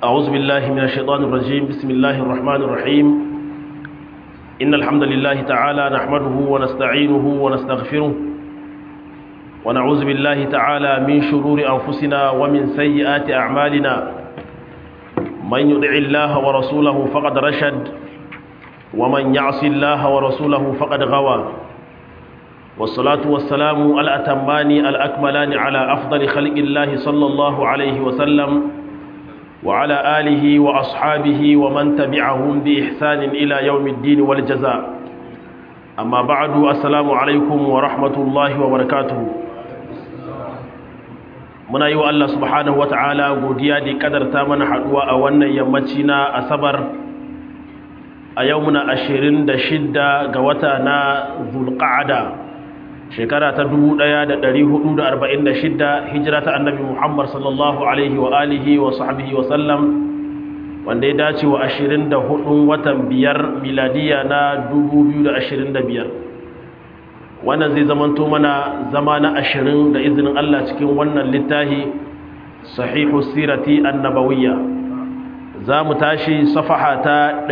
أعوذ بالله من الشيطان الرجيم بسم الله الرحمن الرحيم إن الحمد لله تعالى نحمده ونستعينه ونستغفره ونعوذ بالله تعالى من شرور أنفسنا ومن سيئات أعمالنا من يدع الله ورسوله فقد رشد ومن يعص الله ورسوله فقد غوى والصلاة والسلام الأتمان الأكملان على أفضل خلق الله صلى الله عليه وسلم وعلى آله وأصحابه ومن تبعهم بإحسان إلى يوم الدين والجزاء أما بعد السلام عليكم ورحمة الله وبركاته muna yi wa Allah subhanahu wa ta'ala godiya da kadarta mana haduwa a wannan yammaci na asabar a yau muna ashirin da shidda ga wata na zulqa'ada shekara ta 1446 hijira ta annabi Muhammad sallallahu alaihi wa alihi wa sahbihi wa sallam wanda ya dace wa 24 watan biyar miladiya na 2025 wannan zai zamanto mana zama na 20 da izinin Allah cikin wannan littafi sahihu sirati annabawiyya za mu tashi safaha ta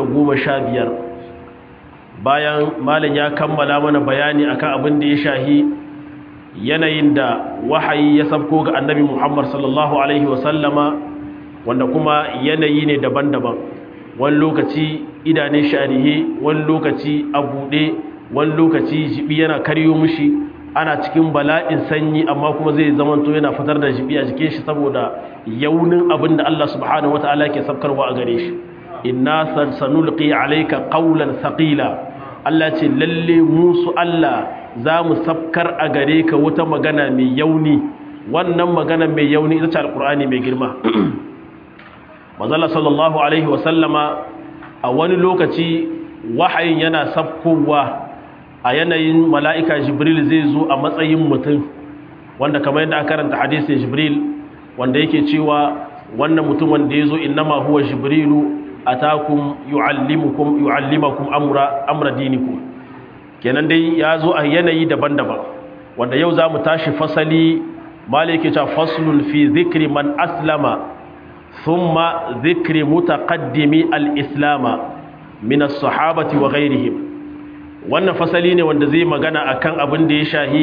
115 bayan malin ya kammala mana bayani akan abin da ya shahi yanayin da wahayi ya sabko ga annabi Muhammad sallallahu alaihi wasallama wanda kuma yanayi ne daban-daban wani lokaci idanun sharihe wani lokaci a buɗe wani lokaci jibi yana karyo mushi ana cikin bala'in sanyi amma kuma zai zamanto yana fitar da jibi a jikin shi saboda yaunin abin da Allah subhanahu wataala ke sabkarwa a gare shi inna sanulqi alayka qawlan thaqila Allah ce lalle musu Allah za mu sabkar a gare ka wata magana mai yauni wannan magana mai yauni ita ce alqur'ani mai girma manzala sallallahu alaihi wasallama a wani lokaci wahayin yana sabkowa a yanayin mala'ika jibril zai zo a matsayin mutum wanda kamar yadda aka karanta hadisin jibril wanda yake cewa wannan mutum wanda ya zo innama huwa jibrilu atakum yu'allimukum yu'allimakum amra amra dinikum kenan dai ya zo a yanayi daban-daban wanda yau za mu tashi fasali malike ta faslun fi zikri man aslama thumma zikri mutaqaddimi al-islama min as-sahabati wa ghayrihim wannan fasali ne wanda zai magana akan abin da ya shahi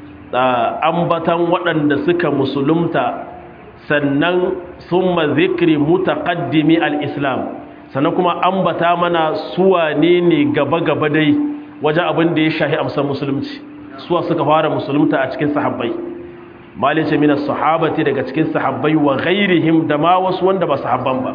ambatan waɗanda suka musulunta sannan summa zikri mutaqaddimi al-islam sannan kuma ambata mana suwa ne ne gaba-gaba dai wajen abin da ya shahi amsar musulunci suwa suka fara musulunta a cikin sahabbai malice mina sahabati daga cikin sahabbai wa ghairihim da ma wasu wanda ba sahabban ba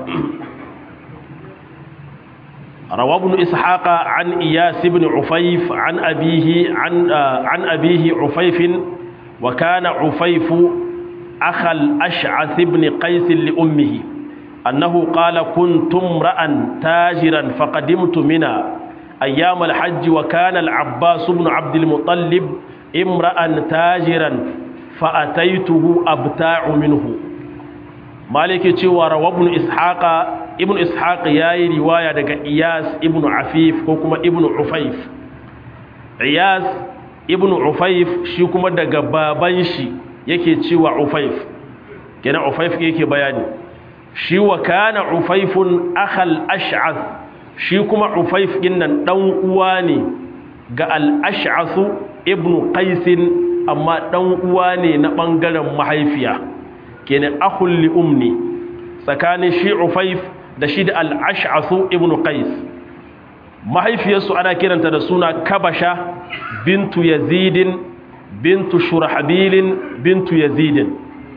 روى ابن إسحاق عن إياس بن عفيف عن أبيه عن عن أبيه عفيف وكان عفيف أخا الأشعث بن قيس لأمه أنه قال كنت امرأ تاجرا فقدمت منى أيام الحج وكان العباس بن عبد المطلب امرأ تاجرا فأتيته أبتاع منه مالك تشوى روى ابن إسحاق ابن إسحاق ياي رواية دقى إياس ابن عفيف وكما ابن عفيف إياس ابن عفيف شكما دقى بابنشي yake cewa ufaif kenan ufaif yake bayani shi wa kana ufaifun akhal ash'ath shi kuma ufaif dinnan dan uwa ne ga al-ash'ath ibn qais amma dan uwa ne na bangaren mahaifiya kenan akhul li umni tsakanin shi ufaif da shi da al-ash'ath ibn qais mahaifiyarsu ana kiranta da suna kabasha bintu yazidin bintu shurahabilin bintu yazidin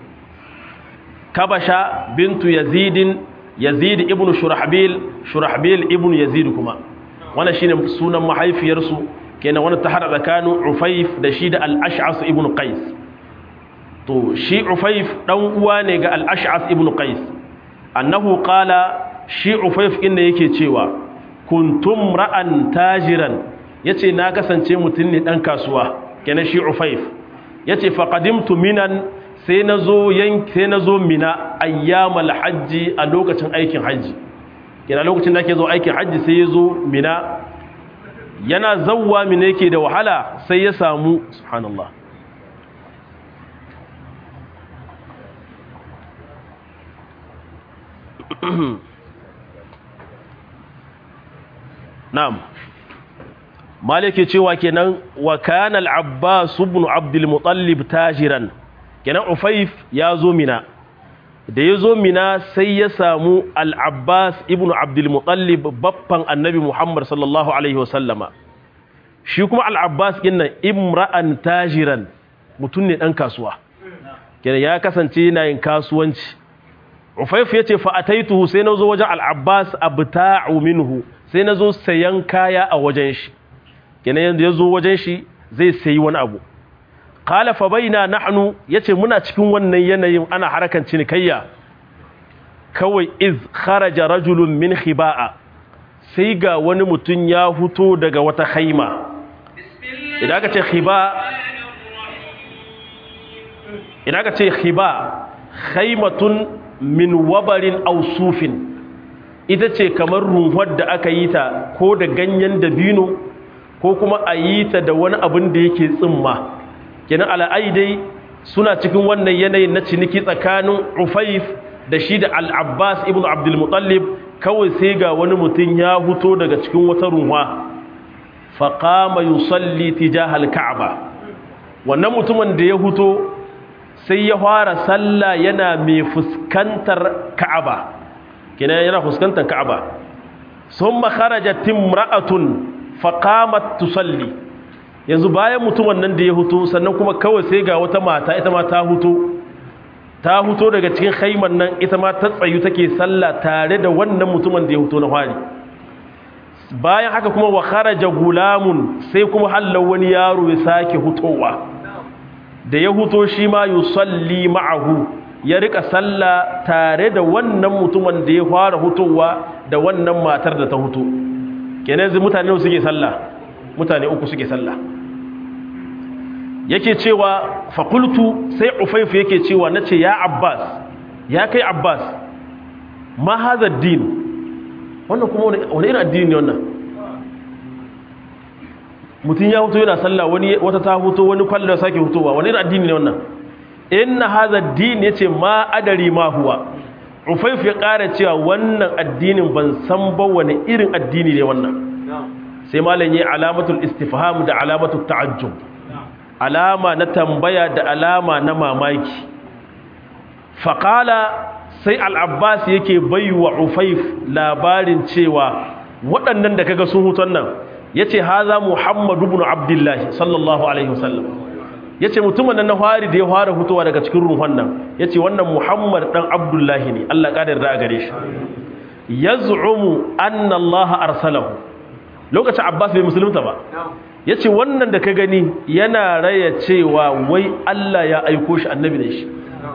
kabasha bintu yazidin yazid ibn shurahabil shurahabil ibn yazid kuma wannan shine sunan mahaifiyarsu kenan wannan ta hada tsakanin ufaif da shi da al-ash'as ibn qais to shi ufaif dan uwa ne ga al-ash'as ibn qais annahu qala shi ufaif inda yake cewa kuntum ra'an tajiran yace na kasance mutun ne dan kasuwa kenan shi ufaif yace faqadimtu minan sai nazo yan sai nazo mina ayyamal hajji a lokacin aikin haji kenan lokacin da ake zo aikin haji sai yazo mina yana zawwa mina yake da wahala sai ya samu subhanallah na'am malike cewa kenan wa kana al-abbas ibn abdul muttalib tajiran kenan ufayf ya zo mina da ya zo mina sai ya samu al-abbas ibn abdul muttalib baffan annabi muhammad sallallahu alaihi wasallama shi kuma al-abbas dinnan imra'an tajiran mutum ne dan kasuwa kenan ya kasance yana yin kasuwanci ufayf yace fa ataituhu sai nazo wajen al-abbas abta'u minhu sai nazo sayan kaya a wajen shi kenan yanda yazo wajen shi zai sayi wani abu qala fa baina nahnu yace muna cikin wannan yanayin ana harakan cinikayya kawai iz kharaja rajulun min khiba'a sai ga wani mutum ya huto daga wata khaima idan aka ce khiba idan aka ce khiba khaimatun min wabarin ausufin ita ce kamar runhuwar da aka yi ta ko da ganyen dabino ko kuma a yi ta da wani abin da yake tsimma kenan al'aidai suna cikin wannan yanayin na ciniki tsakanin ufaif da shi da al'abbas ibn abdulmutallib kawai sai ga wani mutum ya huto daga cikin wata runwa faƙama yusalli tijahal ka'aba wannan mutumin da ya huto sai ya fara sallah yana mai fuskantar ka'aba kina yana fuskantar ka'aba sun makaraja timra'atun faƙamat tusalli yanzu bayan mutumin nan da ya huto sannan kuma kawai sai ga wata mata ita ma ta huto ta huto daga cikin haiman nan ita ma ta tsayu take sallah tare da wannan mutumin da ya huto na fari bayan haka kuma wa kharaja gulamun sai kuma hallau wani yaro ya sake hutowa da ya huto shi ma yusalli ma'ahu ya rika sallah tare da wannan mutumin da ya fara hutowa da wannan matar da ta huto kenan yanzu mutane suke sallah mutane uku suke sallah yake cewa fakultu sai ufaifu yake cewa nace ya abbas ya kai abbas ma hadha din wannan kuma wani irin addini ne wannan mutum ya huto yana sallah wani wata ta huto wani kwallon sake hutowa wani irin addini ne wannan inna hadha din yace ma adari ma huwa ufaifu ya ƙara cewa wannan addinin ban san ba wani irin addini ne wannan sai malam yi alamatul istifham da alamatul ta'ajjub alama na tambaya da alama na mamaki faƙala sai al'abbas yake baiwa ufaif labarin cewa waɗannan da kaga sun huton nan ya ce haza muhammadu bin abdullahi sallallahu alaihi wasallam ya ce mutumin nan na fari da ya fara hutowa daga cikin ruhun nan ya ce wannan muhammad ɗan abdullahi ne allah ƙadar da a gare shi ya zu'umu an allaha arsalahu lokacin abbas bai musulunta ba ya ce wannan da ka gani yana raya cewa wai Allah ya aiko shi annabi da shi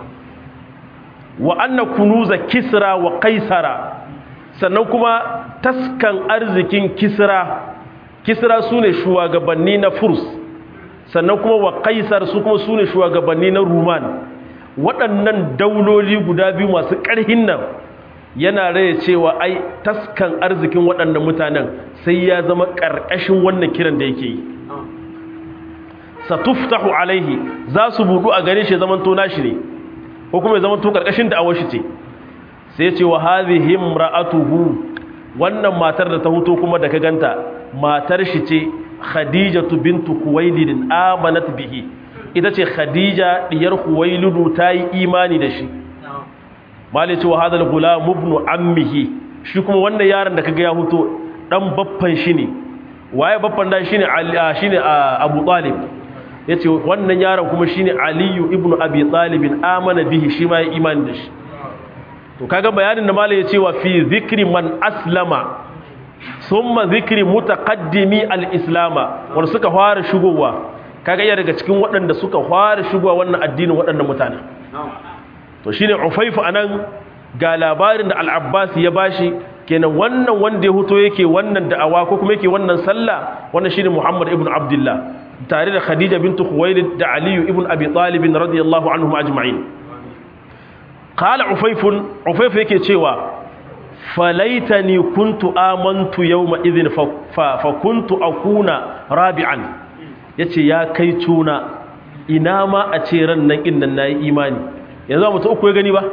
wa anna kunuza kisra wa kaisara sannan kuma taskan arzikin kisra kisra su ne shugabanni na furs sannan kuma wa kaisar su kuma su ne shugabanni na ruman waɗannan dauloli guda biyu masu ƙarhin nan yana raya cewa ai taskan arzikin waɗannan mutanen sai ya zama ƙarƙashin wannan kiran da yake yi satuftahu alaihi za su budu a gare shi zaman tona shi ne ko kuma ya zaman to ƙarƙashin da awashi ce sai ce wa hadhihi imra'atuhu wannan matar da ta huto kuma da ka ganta matar shi ce khadijatu bintu khuwailid amanat bihi ita ce khadija diyar khuwailid ta yi imani da shi malai ce wa hadal gulam ibn ammihi shi kuma wannan yaron da kaga ya huto dan baffan shi ne waye baffan da shine shine Abu Talib yace wannan yaron kuma shine Aliyu ibn Abi Talib amana bihi shi ma ya imani da shi to kaga bayanin da malai yace wa fi zikri man aslama thumma zikri mutaqaddimi al-islama wanda suka fara shigowa kaga iya daga cikin waɗanda suka fara shigowa wannan addinin waɗannan mutane to shine Ufaifu anan ga labarin da Al-Abbas ya bashi kenan wannan wanda ya huto yake wannan da'awa ko kuma yake wannan sallah wannan shine Muhammad ibn Abdullah tare da Khadija bint Khuwailid da Ali ibn Abi Talib radiyallahu anhum ajma'in qala Ufayf Ufayf yake cewa falaitani kuntu amantu yawma idhin fa, fa kuntu akuna rabi'an yace ya kai tuna ina ma a ce ran nan innan nayi imani yanzu mutum uku ya gani ba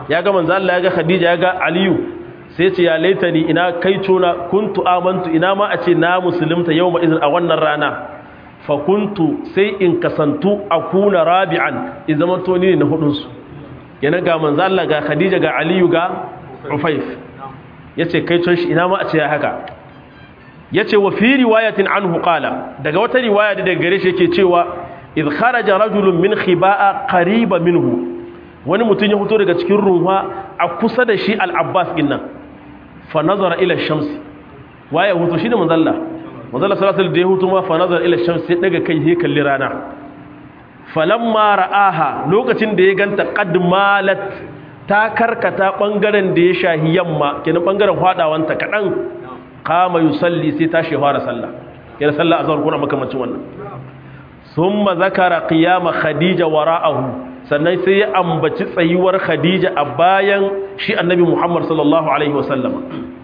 ya ga manzo Allah ya ga Khadija ya ga Aliyu sai ce ya laitani ina kai cona kuntu amantu ina ma a ce na musulunta yawma izin a wannan rana fa kuntu sai in kasantu akuna rabi'an in zaman to ni ne na hudun su yana ga manzo Allah ga Khadija ga Aliyu ga Ufaif yace kai con shi ina ma a ce ya haka yace wa fi riwayatin anhu qala daga wata riwaya da daga gare shi yake cewa idh kharaja rajulun min khiba'a qariba minhu wani mutum ya fito daga cikin ruwa a kusa da shi al-Abbas dinnan fa nazara ila shamsi waye hutu shi da manzalla manzalla sallallahu alaihi da ya hutu ma fa nazara ila shamsi sai daga kai he kalli rana falamma ra'aha lokacin da ya ganta qad malat ta karkata bangaren da ya shahi yamma kenan bangaren hadawanta kadan kama yusalli sai tashi fara sallah yana sallah azhar kuna makamancin wannan thumma zakara qiyama khadija wara'ahu sannan sai ya ambaci tsayuwar khadija a bayan shi annabi muhammad sallallahu alaihi wasallam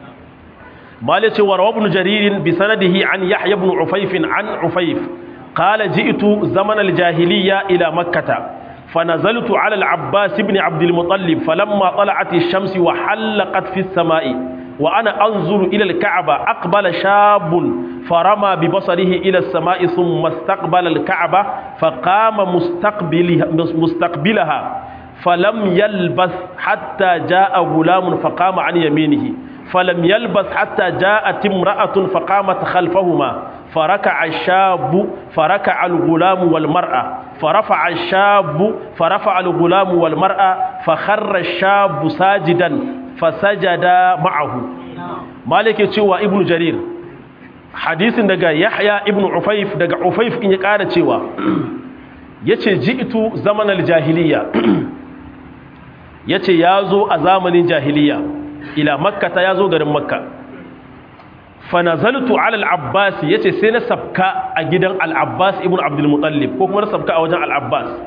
malice wa rawabnu jaririn bi sanadihi an yahya ibn ufayf an ufayf qala ji'tu zaman al-jahiliyya ila makkah فنزلت على العباس بن عبد المطلب فلما طلعت الشمس وحلقت في السماء وأنا أنظر إلى الكعبة أقبل شاب فرمى ببصره إلى السماء ثم استقبل الكعبة فقام مستقبلها, مستقبلها فلم يلبث حتى جاء غلام فقام عن يمينه فلم يلبث حتى جاءت امرأة فقامت خلفهما فركع الشاب فركع الغلام والمرأة فرفع الشاب فرفع الغلام والمرأة فخر الشاب ساجدا fasajada ma'ahu malik ya cewa ibnu jarir hadisin daga yahya ibnu ufaif daga ufaif in ya kara cewa yace ji'tu zaman al-jahiliya yace yazo a zamanin jahiliya ila makka ta yazo garin makka fa nazaltu ala al-abbas yace sai na sabka a gidan al-abbas ibnu abdul muttalib ko kuma na sabka a wajen al-abbas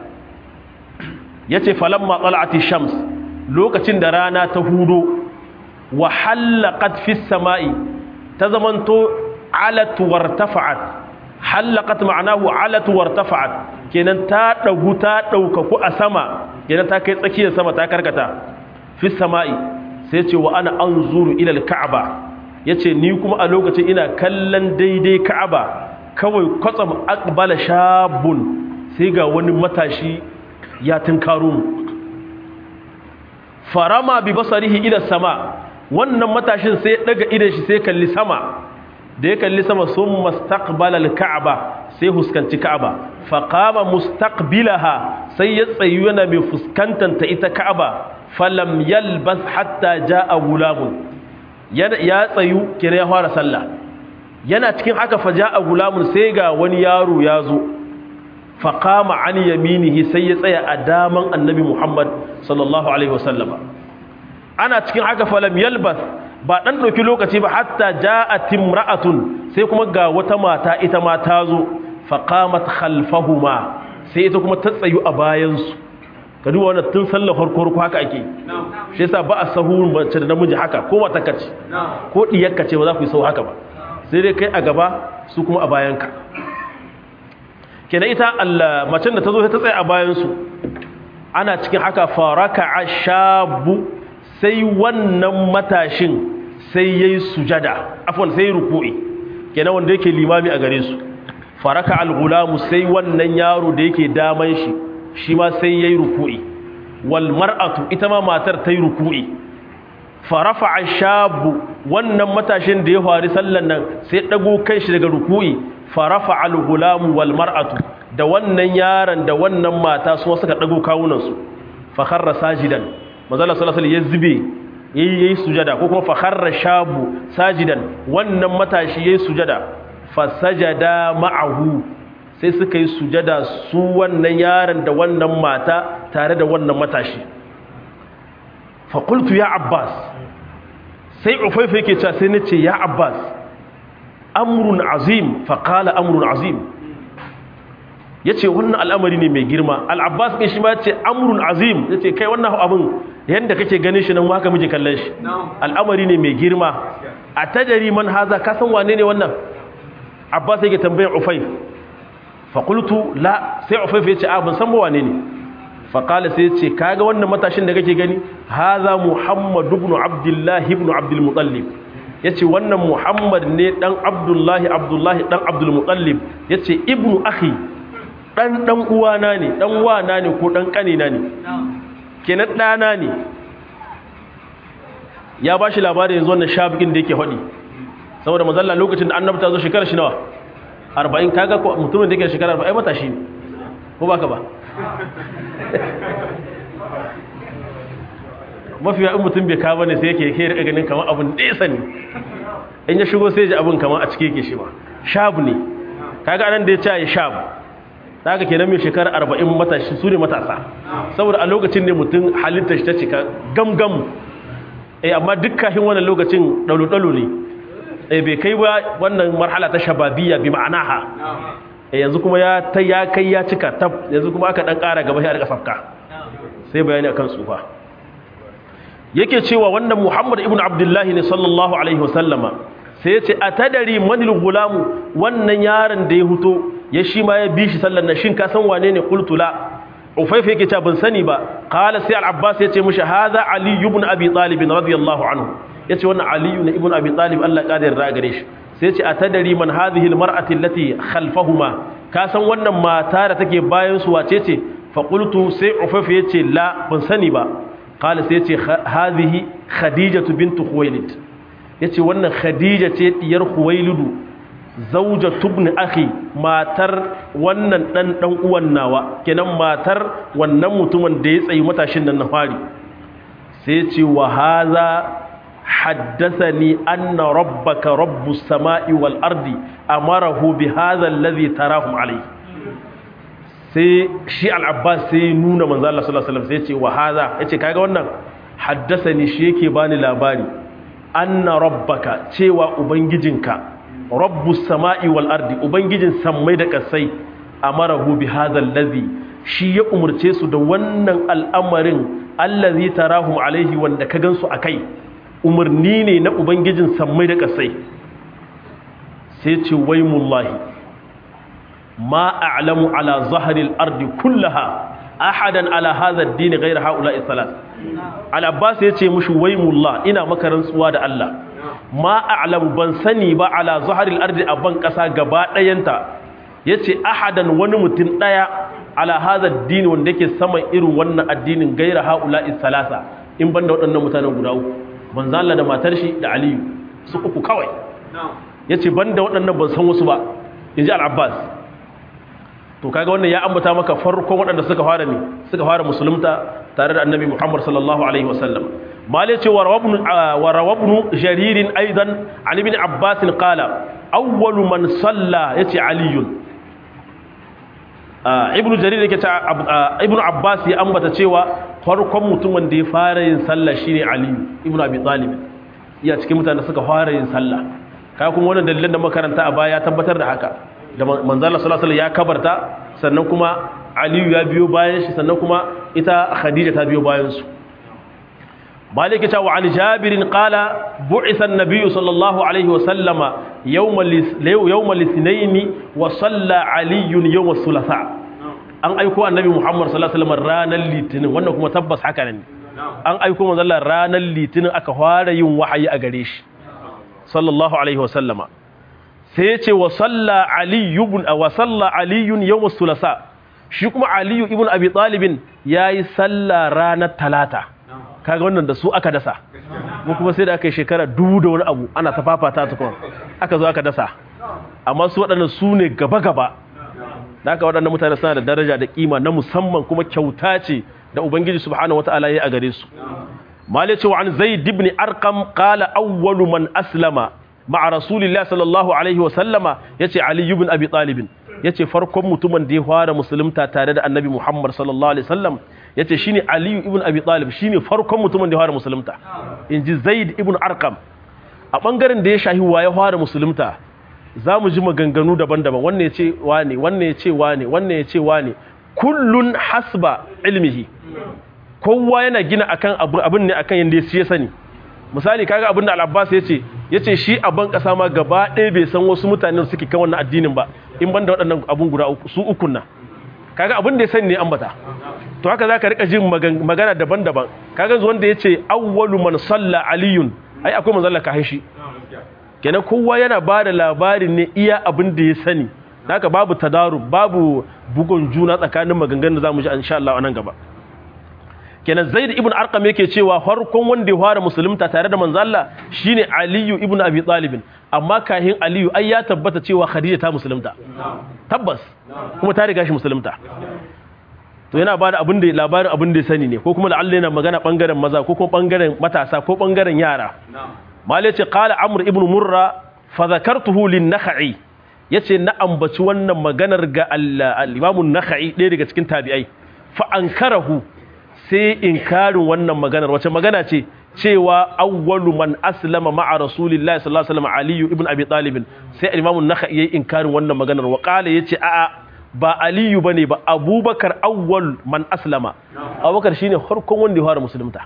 yace falamma tala'ati shams lokacin da rana ta hudo wa hallaqat fis sama'i ta zamanto alat wartafa'at hallaqat ma'anahu alat wartafa'at kenan ta dagu ta daukaku a sama kenan ta kai tsakiyar sama ta karkata fis sama'i sai ce wa ana anzuru ila al-ka'ba yace ni kuma a lokacin ina kallon daidai ka'aba kawai kwatsam aqbala shabun sai ga wani matashi ya tunkaro mu farama bi basarihi ila sama wannan matashin sai daga idan shi sai kalli sama da ya kalli sama sun mustaqbala al-ka'ba sai huskanci ka'aba fa qama mustaqbilaha sai ya tsayu yana mai fuskantar ta ita ka'aba falam yalbas hatta jaa gulamun ya tsayu kira ya fara sallah yana cikin haka fa jaa gulamun sai ga wani yaro ya zo fa qama an yaminihi sai ya tsaya a daman annabi Muhammad sallallahu alaihi wasallama ana cikin haka falam yalbas ba dan dauki lokaci ba hatta ja'at imra'atun sai kuma ga wata mata ita ma ta zo fa qamat khalfahuma sai ita kuma ta tsayu a bayan su ka duba wannan tun sallar farko ko haka ake shi yasa ba a sahu mace da namiji haka ko wata kace ko diyarka ce ba za ku yi sahu haka ba sai dai kai a gaba su kuma a bayanka kenan ita Allah macen da ta zo ta tsaya a bayan su ana cikin haka faraka ashabu sai wannan matashin sai yayi sujada afwan sai ruku'i kenan wanda yake limami a gare su faraka al-gulamu sai wannan yaro da yake daman shi shi ma sai yayi ruku'i wal mar'atu ita ma matar tayi ruku'i farafa ashabu wannan matashin da ya fari sallan nan sai dago kai shi daga ruku'i farafa al-gulamu wal mar'atu da wannan yaron da wannan mata su suka dago kawunan su fa kharra sajidan manzala sallallahu alaihi ya zube yayi yayi sujada ko kuma fa kharra shabu sajidan wannan matashi yayi sujada fa sajada ma'ahu sai suka yi sujada su wannan yaron da wannan mata tare da wannan matashi fa qultu ya abbas sai ufaifa yake cewa sai nace ya abbas amrun azim fa qala amrun azim yace wannan al'amari ne mai girma al-abbas din shi ma yace amrun azim yace kai wannan abin yanda kake ganin shi nan haka muke kallon shi al'amari ne mai girma a tajari man haza ka san wane ne wannan abbas yake tambayar ufayf fa qultu la sai ufayf yace a ban san ba wane ne faƙala sai ce kaga wannan matashin da kake gani haza muhammadu ibn abdullahi ibn abdul mutallib ya ce wannan muhammad ne ɗan abdullahi abdullahi ɗan abdul mutallib ya ce ibnu akhi ɗan ɗan uwana ne ɗan wana ne ko ɗan ƙanina ne kenan ɗana ne ya ba shi labarin yanzu wannan shabikin da yake haɗi saboda mazalla lokacin da annabta zo shekara shi nawa arba'in kaga mutumin da yake shekara arba'in matashi ne ko ba ka ba mafi in mutum bai kawo ne sai yake ke rika ganin kamar abin nesa ne in ya shigo sai ji abin kamar a cike yake shi ba shabu ne kaga anan da ya ce ya shabu ta haka kenan mai shekara arba'in matashi su ne matasa saboda a lokacin ne mutum halitta shi ta cika gamgam eh amma duk kafin wannan lokacin ɗalu-ɗalu ne eh bai kai ba wannan marhala ta shababiya bi ma'anaha eh yanzu kuma ya ta ya kai ya cika tab yanzu kuma aka dan ƙara gaba sai a rika safka sai bayani akan tsufa yake cewa wannan Muhammad ibn Abdullah ne sallallahu alaihi wasallama sai ya ce atadari manil gulamu wannan yaron da ya huto ya shi ma ya bi shi sallan nan shin ka san wane ne qultula ufayfa yake cewa ban sani ba qala sai al-abbas ya ce mishi hadha ali ibn abi talib radiyallahu anhu yace wannan ali ibn ibn abi talib Allah kadir ra gare shi sai ya ce atadari man hadhihi al-mar'ati allati khalfahuma ka san wannan mata da take bayan su wace ce fa qultu sai ufayfa yace la ban sani ba qala sai ya ce hadhihi khadijatu bint khuwailid yace wannan khadija ce diyar khuwailidu zauja tubni akhi matar wannan dan dan uwan nawa kenan matar wannan mutumin da ya tsayi matashin nan na fari sai ce wa hadha haddathani anna rabbaka rabbus samai wal ardi amarahu bi hadha alladhi tarahum alayhi sai shi al-abbas sai nuna manzo Allah sallallahu alaihi wasallam sai ce wa hadha yace kaga wannan haddathani shi yake bani labari anna rabbaka cewa ubangijinka rabbus sama'i wal ardi ubangijin sammai da kasai amarahu bi hadha allazi shi ya umurce su da wannan al'amarin allazi tarahum alaihi wanda ka gansu akai umarni ne na ubangijin sammai da kasai sai ce waimullahi ma a'lamu ala zahril ardi kullaha ahadan ala hadha ad-din ghayra haula'i thalath al-abbas yace mushi waimullah ina maka rantsuwa da Allah ma a'lamu ban sani ba ala zaharil ardi a ban kasa gaba dayanta yace ahadan wani mutum daya ala hadha ad-din wanda yake saman irin wannan addinin gaira haula'i salasa in banda waɗannan mutanen guda uku manzo Allah da matar shi da Aliyu su uku kawai yace banda waɗannan ban san wasu ba inji al-Abbas to kaga wannan ya ambata maka farkon waɗanda suka fara ne suka fara musulunta tare da annabi Muhammad sallallahu alaihi wasallam mali ce wa rawabnu jaririn aidan an ibn abbas qala awwalu man salla yace aliyun ibnu jarir yake ta ibnu abbas ya ambata cewa farkon mutumin da ya fara yin sallah shine aliyu ibnu abi talib iya cikin mutanen da suka fara yin sallah kai kuma wannan dalilan da makaranta a baya ya tabbatar da haka da manzala sallallahu alaihi ya kabarta sannan kuma aliyu ya biyo bayan shi sannan kuma ita khadija ta biyo bayan su مالك تا وعن جابر قال بعث النبي صلى الله عليه وسلم يوم يوم الاثنين وصلى علي يوم الثلاثاء an aiko annabi Muhammad sallallahu alaihi wasallam ranar litinin wannan kuma tabbas haka ne an aiko manzo Allah ranar litinin aka fara yin wahayi a gare shi sallallahu alaihi wasallama sai ya ce wa salla ali ibn wa salla ali yawm as-sulasa shi kuma ali ibn abi talib yayi salla ranar talata kaga wannan da su aka dasa mu kuma sai da aka yi shekara dubu da wani abu ana ta fafata ta kuma aka zo aka dasa amma su waɗannan su ne gaba-gaba da aka waɗannan mutane suna da daraja da ƙima na musamman kuma kyauta ce da ubangiji subhanahu wata'ala ya a gare su mali cewa an zai dibni arkam kala awwalu man aslama ma'a rasulillah sallallahu alaihi wa sallama yace ali ibn abi talib yace farkon mutumin da ya fara musulunta tare da annabi muhammad sallallahu alaihi wasallam ya ce shi ne aliyu ibn abi talib shi ne farkon mutumin da ya fara musulunta in ji zaid ibn arkam a ɓangaren da ya shahi wa ya fara musulunta za mu ji maganganu daban-daban wannan ya ce wane wannan ya ce wane wannan ya ce wane kullun hasba ilmihi kowa yana gina akan abin ne akan yadda ya sani misali kaga abin da al-abbas ya ce ya ce shi a ban ƙasa ma gaba ɗaya bai san wasu mutanen suke kan wannan addinin ba in ban da waɗannan abun guda su ukun nan kaga abin da ya sani ne ambata to haka zaka rika jin magana daban-daban kaga wanda yace awwalu man salla aliyun ai akwai manzon Allah kahin shi kenan kowa yana bada labarin ne iya abin da ya sani haka babu tadarub babu bugun juna tsakanin maganganun da zamu ji insha Allah a nan gaba kenan Zaid ibn Arqam yake cewa farkon wanda ya fara musulunta tare da manzo Allah shine Ali ibn Abi Talib amma kahin Ali ai ya tabbata cewa Khadija ta musulunta tabbas kuma ta riga shi musulunta to yana bada abin da labarin abin da ya sani ne ko kuma la'alla yana magana bangaren maza ko kuma bangaren matasa ko bangaren yara malai ce qala amr ibn murra fa zakartuhu lin nakhai yace na ambaci wannan maganar ga al-imam an-nakhai ɗaya daga cikin tabi'ai fa ankarahu sai inkarin wannan maganar wace magana ce cewa awwalu man aslama ma'a rasulillahi sallallahu alaihi wasallam ali ibn abi talib sai al-imam an-nakhai yayi inkarin wannan maganar wa qala yace a'a ba aliyu bane ba abubakar awwal man aslama abubakar shine farkon wanda ya fara musulunta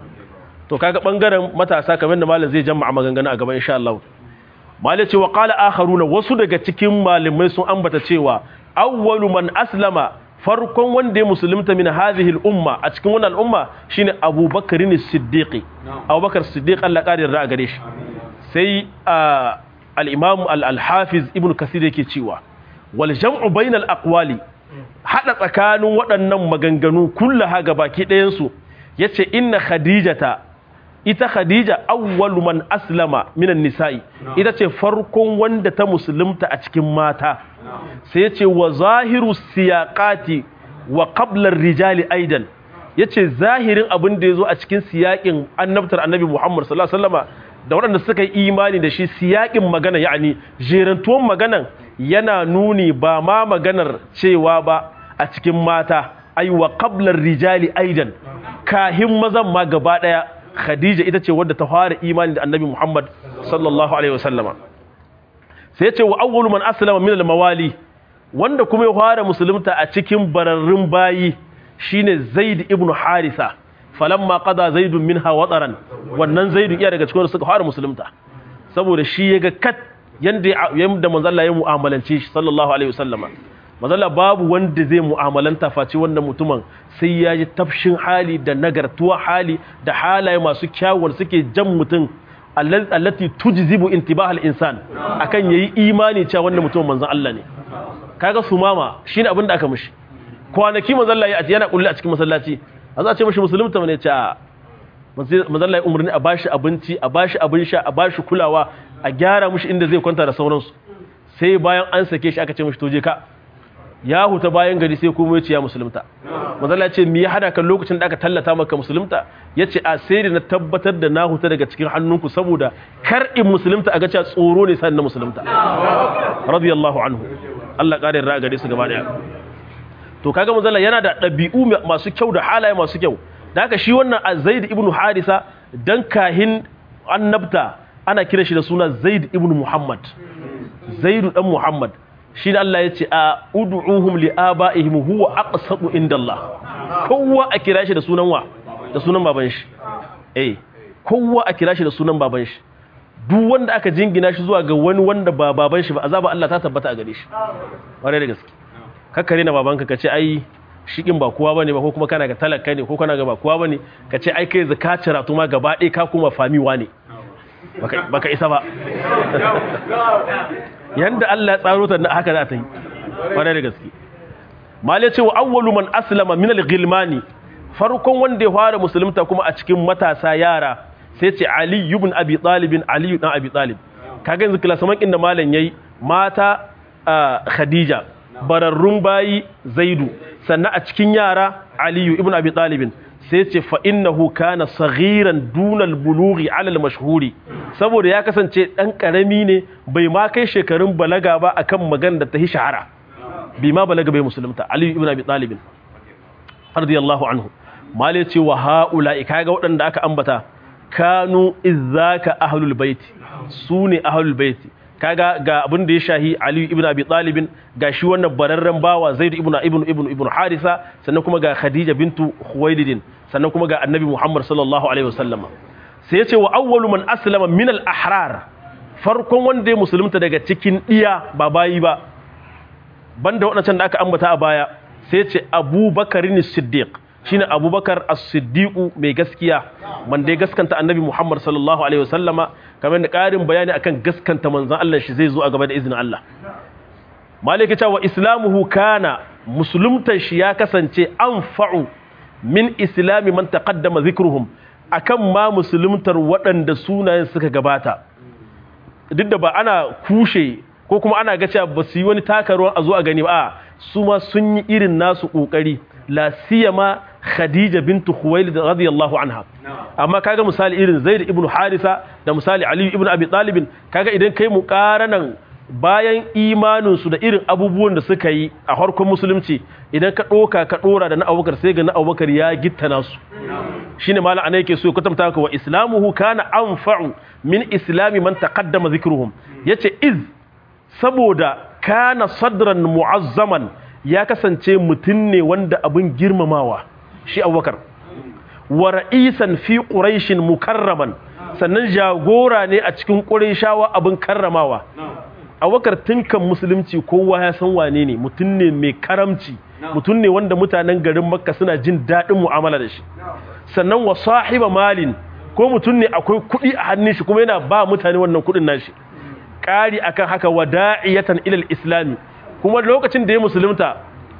to kaga bangaren matasa kamar da malam zai jama'a maganganu a gaba insha Allah malai ce wa qala akharuna wasu daga cikin malamai sun ambata cewa awwalu man aslama farkon wanda ya musulunta min hadhihi al-umma a cikin wannan al'umma shine abubakar ne siddiqi abubakar siddiq Allah kadir da gare shi sai al-imam al-hafiz ibn kasir yake cewa wal jam'u bainal aqwali hada tsakanin waɗannan maganganu kullaha gabaki ɗayan su yace inna khadijata ita khadija awwalu man aslama minan nisa'i ita ce farkon wanda ta musulunta a cikin mata sai yace wa zahiru siyaqati wa qabla rijali aidan yace zahirin abin da yazo a cikin siyakin annabtar annabi Muhammad sallallahu alaihi wasallama da waɗanda suka yi imani da shi siyakin magana yani jerantuwan maganan yana nuni ba ma maganar cewa ba a cikin mata ai wa qablar rijali aidan kahin mazan ma gaba daya khadija ita ce wadda ta fara imani da annabi muhammad sallallahu alaihi wasallama sai ce wa awwalu man aslama min al-mawali wanda kuma ya fara musulunta a cikin bararrun bayi shine zaid ibn harisa falamma qada zaidun minha wataran wannan zaidun iya daga cikin suka fara musulunta saboda shi yaga kat yanda yanda manzo Allah ya mu'amalance shi sallallahu alaihi wasallama manzo Allah babu wanda zai mu'amalanta face wannan mutumin sai ya ji tafshin hali da nagartuwa hali da halaye masu kyawun suke jan mutum allati tujzibu intibahal insan akan yayi imani cewa wannan mutumin manzon Allah ne kaga sumama shine abin da aka mishi kwanaki manzo Allah ya yana kulli a cikin masallaci a za a ce mishi musulunta ne ce manzo Allah ya umarni a bashi abinci a bashi abin sha a bashi kulawa a gyara mishi inda zai kwanta da sauransu sai bayan an sake shi aka ce mishi to je ka ya huta bayan gari sai kuma yace ya musulunta manzo Allah ya ce me ya hada kan lokacin da aka tallata maka musulunta yace a sai da na tabbatar da na huta daga cikin hannunku saboda kar in musulunta a ga cewa tsoro ne sai na musulunta radiyallahu anhu Allah kare ra gare su gaba daya to kaga manzo yana da dabi'u masu kyau da halaye masu kyau da haka shi wannan Zaid ibn Harisa dan kahin annabta ana kira shi da suna Zaid ibn Muhammad Zaid dan Muhammad shi da Allah ya ce a ud'uhum li abaihim huwa aqsatu indallah kowa a kira shi da sunan wa da sunan baban shi eh kowa a kira shi da sunan baban shi duk wanda aka jingina shi zuwa ga wani wanda ba baban shi ba azaba Allah ta tabbata a gare shi ware da gaske kakkare na babanka kace ai shikin ba kowa bane ba ko kuma kana ga talaka ne ko kana ga ba kowa bane kace ai kai zakata ratu ma gaba ɗaya ka kuma famiwa ne baka baka isa ba yanda Allah ya tsaro ta haka za ta yi ware da gaske mali ce wa awwalu man aslama min al-ghilmani farkon wanda ya fara musulunta kuma a cikin matasa yara sai ce Ali ibn Abi Talib Ali ibn Abi Talib kaga yanzu klasaman inda malam yayi mata Khadija bararrun bayi Zaidu sannan a cikin yara Ali ibn Abi Talib sai ce fa innahu kana saghiran dunal bulughi ala al-mashhuri saboda ya kasance dan karami ne bai ma kai shekarun balaga ba akan magana da ta hi shahara bi ma balaga bai musulunta Ali ibn Abi Talib radiyallahu anhu mali ce wa haula kaga waɗanda aka ambata kanu izaka ahlul baiti sune ahlul baiti kaga ga abin da ya shahi Ali ibn Abi Talib ga shi wannan bararren bawa Zaid ibn ibn ibn ibn Harisa sannan kuma ga Khadija bintu Khuwailid sannan kuma ga Annabi Muhammad sallallahu alaihi wasallam sai ya ce wa awwalu man aslama min al ahrar farkon wanda ya musulunta daga cikin diya ba bayi ba banda wadancan da aka ambata a baya sai ya ce Abu Bakar Siddiq shine abubakar as-siddiqu mai gaskiya wanda ya gaskanta annabi muhammad sallallahu alaihi wasallama kamar da ƙarin bayani akan gaskanta manzon Allah shi zai zo a gaba da izinin Allah malaka cewa islamuhu kana musuluntan shi ya kasance anfa'u min islami man taqaddama zikruhum akan ma musuluntar waɗanda sunayen suka gabata duk da ba ana kushe ko kuma ana ga cewa ba su yi wani takaruwan a zo a gani ba su ma sun yi irin nasu kokari la siyama khadija bintu khuwailid radiyallahu anha amma kaga misali irin zaid ibn harisa da misali ali ibn abi talib kaga idan kai muqaranan bayan imanin su da irin abubuwan da suka yi a harkon musulunci idan ka doka ka dora da na abubakar sai ga na abubakar ya gitta nasu shine malam ana yake so ya kwatanta ka wa islamuhu kana anfa'u min islami man taqaddama zikruhum yace iz saboda kana sadran mu'azzaman ya kasance mutum ne wanda abin girmamawa shi abubakar wa ra'isan fi quraishin mukarraman sannan jagora ne a cikin qurayshawa abin karramawa abubakar tunkan musulunci kowa ya san wane ne mutum ne mai karamci mutum ne wanda mutanen garin makka suna jin daɗin mu'amala da shi sannan wa sahiba malin ko mutum ne akwai kuɗi a hannun shi kuma yana ba mutane wannan kuɗin nashi ƙari akan haka wada'iyatan ilal islami kuma lokacin da ya musulunta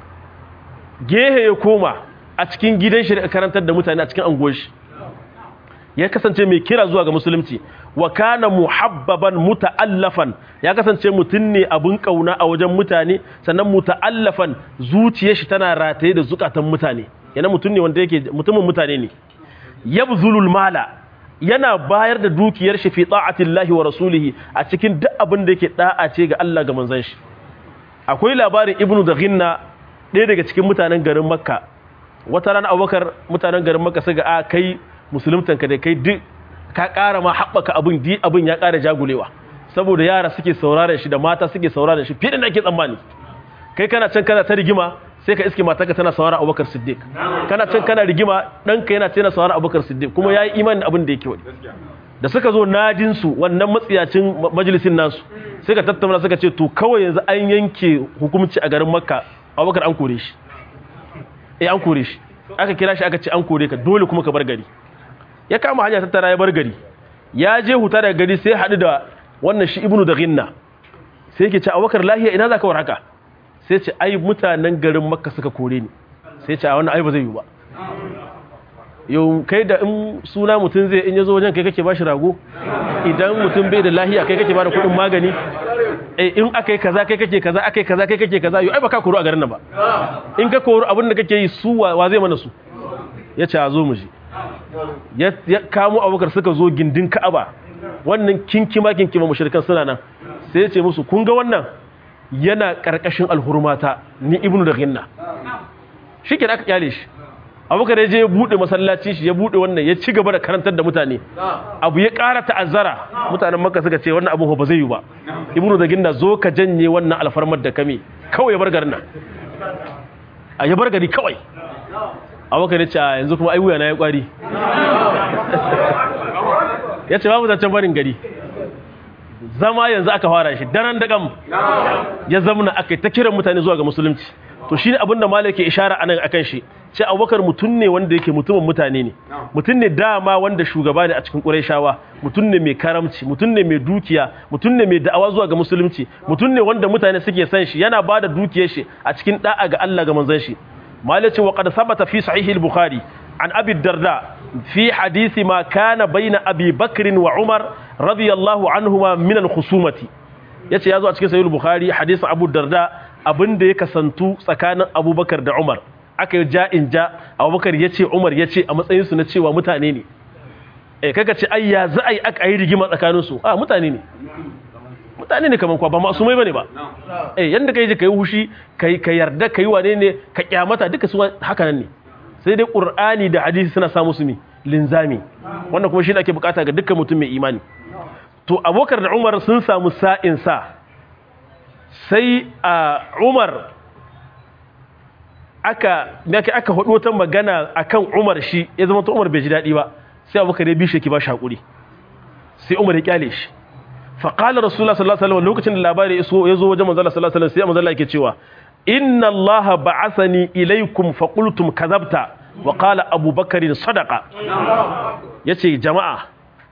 gehe ya koma a cikin gidan shi da karantar da mutane a cikin anguwar shi ya kasance mai kira zuwa ga musulunci wa kana muhabbaban muta'allafan ya kasance mutum ne abin kauna a wajen mutane sannan muta'allafan zuciyar shi tana rataye da zukatan mutane yana mutum ne wanda yake mutumin mutane ne yabzulul mala yana bayar da dukiyar shi fi ta'atillahi wa rasulihi a cikin duk abin da yake da'a ce ga Allah ga manzon shi akwai labarin ibnu da ginna ɗaya daga cikin mutanen garin makka wata rana abubakar mutanen garin makka suka a kai musuluntanka da kai duk ka ƙara ma haɓaka abin di abin ya ƙara jagulewa saboda yara suke sauraren shi da mata suke sauraren shi fiye da ake tsammani kai kana can kana ta rigima sai ka iske matarka tana saurara abubakar siddiq kana can kana rigima ɗanka yana tana saurara abubakar siddiq kuma ya yi imanin abin da yake wani da suka zo nadinsu wannan matsiyacin majalisin nasu suka tattauna suka ce to kawai yanzu an yanke hukumci a garin makka abubakar an kore shi eh an kore shi aka kira shi aka ce an kore ka dole kuma ka bar gari ya kama hanya tattara ya bar gari ya je huta daga gari sai haɗu da wannan shi ibnu da ginna sai yake ce abubakar lahiya ina za ka war haka sai ce ai mutanen garin makka suka kore ni sai ce a wannan ai ba zai yi ba yau kai da in suna mutum zai in ya zo wajen kai kake ba shi rago idan mutum bai da lahiya kai kake ba da kudin magani in aka yi kaza kai kake kaza aka yi kaza kai kake kaza yau ai ba ka koro a garin nan ba in ka koro abin da kake yi su wa zai mana su ya ce a zo mu ji ya kamo abubakar suka zo gindin ka'aba wannan kinkima kinkima mushrikan suna nan sai ya ce musu kun ga wannan yana karkashin alhurmata ni ibnu da ginna shi ke da aka kyale shi abubakar ya je ya buɗe masallaci shi ya buɗe wannan ya ci gaba da karantar da mutane abu ya ƙara ta'azzara mutanen maka suka ce wannan abu ba zai yi ba ibnu da ginna zo ka janye wannan alfarmar da kame kawai ya bar garin nan a ya bar gari kawai abubakar ya ce a yanzu kuma ai wuya na ya kwari ya ce babu zancen barin gari zama yanzu aka fara shi daren dagam ya zamna aka yi ta kiran mutane zuwa ga musulunci to shi ne abinda malik ke ishara anan akan shi ce abubakar mutum ne wanda yake mutumin mutane ne mutum ne dama wanda shugaba ne a cikin ƙurayshawa mutum ne mai karamci mutum ne mai dukiya mutum ne mai da'awa zuwa ga musulunci mutum ne wanda mutane suke san shi yana ba da dukiyar shi a cikin da'a ga Allah ga manzon shi malik ce wa qad sabata fi sahih al-bukhari an abi darda fi hadisi ma kana baina abi bakr wa umar radiyallahu anhuma min al-khusumati yace yazo a cikin sahih al-bukhari hadisin abu darda abinda ya kasantu tsakanin abubakar da umar aka yi ja'in ja abubakar ya ce umar ya ce a matsayinsu na cewa mutane ne e kaka ce ai ya za a yi aka yi rigima tsakaninsu a mutane ne mutane ne kamar kwa ba masu mai bane ba eh yanda kai ji kai hushi kai ka yarda kai wane ne ka kyamata duka su haka nan ne sai dai qur'ani da hadisi suna sa musu mi linzami wannan kuma shi ne ake bukata ga dukkan mutum mai imani to abubakar da umar sun samu sa'in sa sai a umar aka nake aka hudu wata magana akan Umar shi ya zama to Umar bai ji dadi ba sai Abubakar ya bi shi ki ba shakuri sai Umar ya kyale shi fa qala Rasulullah sallallahu alaihi wasallam lokacin da labari yaso yazo wajen manzo sallallahu alaihi wasallam sai manzo yake cewa inna Allah ba'athani ilaykum fa qultum kadhabta wa qala abubakar sadaqa yace jama'a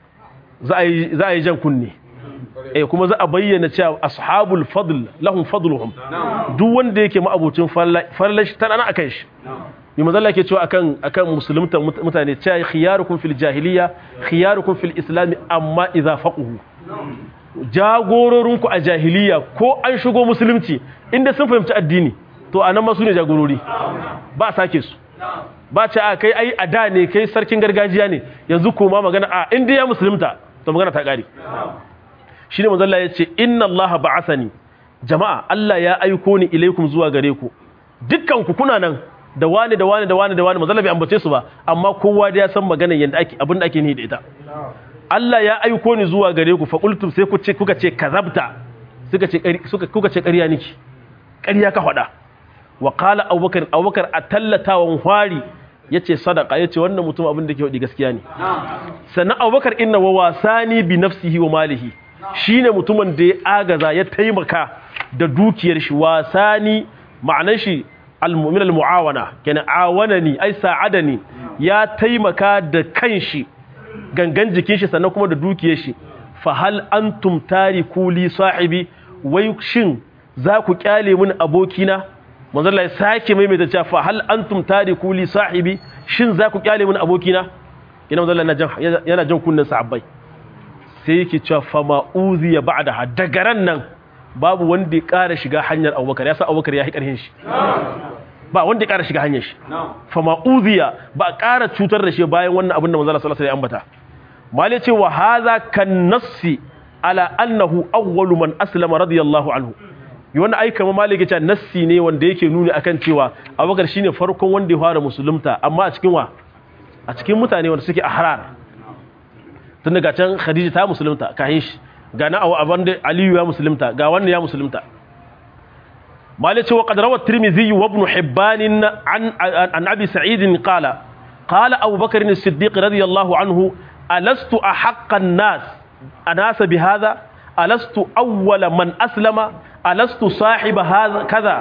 za a yi za a yi jan kunne eh kuma za a bayyana cewa ashabul fadl lahum fadluhum duk wanda yake ma'abucin farla shi tana akan shi bi manzo Allah yake cewa akan akan musulunta mutane cewa khiyarukum fil jahiliya khiyarukum fil islam amma idza faquhu jagororinku a jahiliya ko an shigo musulunci inda sun fahimci addini to anan ma su ne jagorori ba sake su ba ce a kai ai a da ne kai sarkin gargajiya ne yanzu koma magana a inda ya musulunta to magana ta kare shine manzo Allah yace inna Allah ba'athani jama'a Allah ya aiko ni ilaikum zuwa gare ku dukkan ku kuna nan da wani da wani da wani da wani manzo Allah bai ambace su ba amma kowa da ya san maganar yanda ake abin da ake ni da ita Allah ya aiko ni zuwa gare ku fa qultum sai ku ce kuka ce kazabta suka ce suka kuka ce ƙarya niki ƙarya ka faɗa wa qala abubakar abubakar atallatawan hwari yace sadaka yace wannan mutum abin da ke wadi gaskiya ne sannan abubakar inna wa wasani bi nafsihi wa malihi shine mutumin da ya agaza ya taimaka da dukiyar shi wasani ma'anar shi al-mu'min al-mu'awana kenan awanani ai sa'adani ya taimaka da kanshi gangan jikin shi sannan kuma da dukiyar shi fa hal antum tariku li sahibi wai shin za ku kyale mun abokina manzo Allah ya sake maimaita cewa fa hal antum tariku li sahibi shin za ku kyale mun abokina ina manzo Allah yana yana jan kunnin sahabbai sai yake cewa fa ma uziya ba'da daga ran nan babu wanda ya ƙara shiga hanyar Abubakar ya sa Abubakar ya yi ƙarhin shi ba wanda ya ƙara shiga hanyar shi fa ma uziya ba ƙara cutar da shi bayan wannan abin da manzo Allah sallallahu alaihi wasallam ya ambata mali ce wa hadha kan nassi ala annahu awwalu man aslama radiyallahu anhu yi wannan ai kamar maliki ce nassi ne wanda yake nuni akan cewa abubakar shine farkon wanda ya fara musulunta amma a cikin wa a cikin mutane wanda suke ahrar tun daga can khadija ta musulunta kahin shi ga na abu abin da aliyu ya musulunta ga wannan ya musulunta maliki ce wa qad rawa tirmidhi wa ibn hibban an an abi sa'id qala qala abubakar as-siddiq radiyallahu anhu alastu ahqqan nas anasa bi hadha alastu awwala man aslama alastu sahiba hadha kaza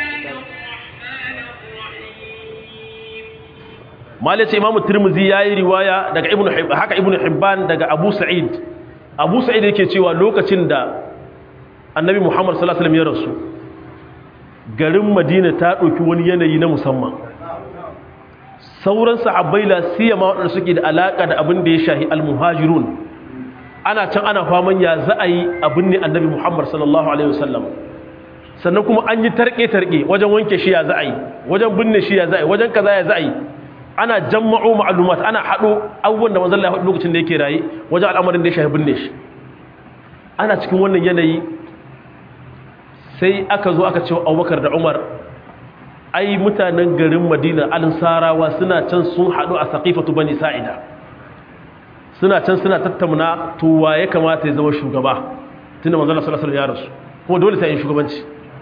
malaci imamu tirmizi yayi riwaya daga ibnu hibban haka ibnu hibban daga abu sa'id abu sa'id yake cewa lokacin da annabi muhammad sallallahu alaihi wasallam ya rasu garin madina ta dauki wani yanayi na musamman sauran sahabbai la siyama wadanda suke da alaka da abin da ya shahi almuhajirun ana can ana faman ya za a yi abin ne annabi muhammad sallallahu alaihi wasallam sannan kuma an yi tarke-tarke wajen wanke shi ya za a yi wajen binne shi ya za a yi wajen kaza ya za a yi ana jamma'o ma'alumat ana haɗo abubuwan da manzon Allah lokacin da yake raye wajen al'amarin da ya shafi binne shi ana cikin wannan yanayi sai aka zo aka ce Abubakar da Umar ai mutanen garin Madina al-Sarawa suna can sun haɗu a Saqifatu Bani Sa'ida suna can suna tattauna to wa ya kamata ya zama shugaba tunda manzon Allah sallallahu alaihi wasallam ya rasu kuma dole sai yin shugabanci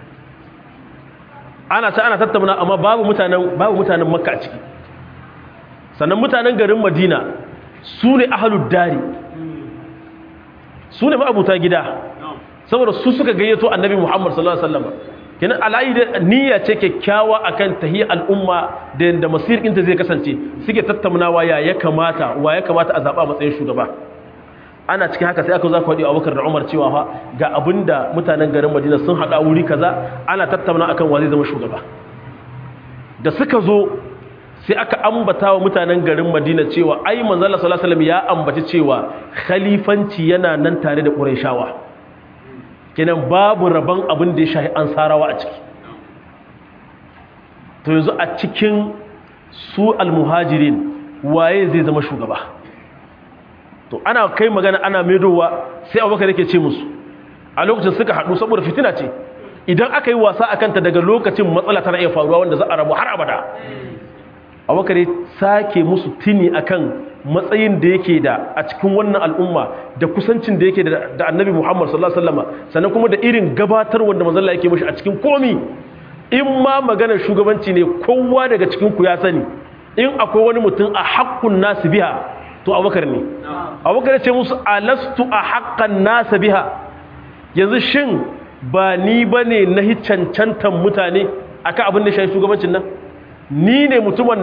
ana ta ana tattauna amma babu mutanen babu mutanen Makka a ciki sannan mutanen garin Madina su ne ahlud dari su ne ma'abuta gida saboda su suka gayyato annabi Muhammad sallallahu alaihi wasallam kenan alayi da niyya ce kyakkyawa akan tahiyar al'umma da yanda masir ɗinta zai kasance suke tattaunawa ya ya kamata wa ya kamata a zaɓa matsayin shugaba ana cikin haka sai aka za ku haɗi abubakar da umar cewa fa ga abin da mutanen garin madina sun haɗa wuri kaza ana tattauna akan wa zai zama shugaba da suka zo sai aka ambata wa mutanen garin madina cewa ai manzala sallallahu alaihi wasallam ya ambaci cewa khalifanci yana nan tare da qurayshawa kenan babu rabon abin da ya shahi ansarawa a ciki to yanzu a cikin su almuhajirin waye zai zama shugaba to ana kai magana ana maidowa sai abubakar yake ce musu a lokacin suka haɗu saboda fitina ce idan aka yi wasa a kanta daga lokacin matsala tana iya faruwa wanda za a rabu har abada abubakar ya sake musu tuni akan matsayin da yake da a cikin wannan al'umma da kusancin da yake da annabi muhammad sallallahu alaihi wasallam sannan kuma da irin gabatar wanda manzalla yake mashi a cikin komi in ma maganar shugabanci ne kowa daga cikin ku ya sani in akwai wani mutum a haƙƙun nasu biha to abubakar ne abubakar ce musu alastu a haƙƙan nasa biha yanzu shin ba ni ba ne na cancantan mutane akan abin da shi shugabancin nan ni ne mutumin da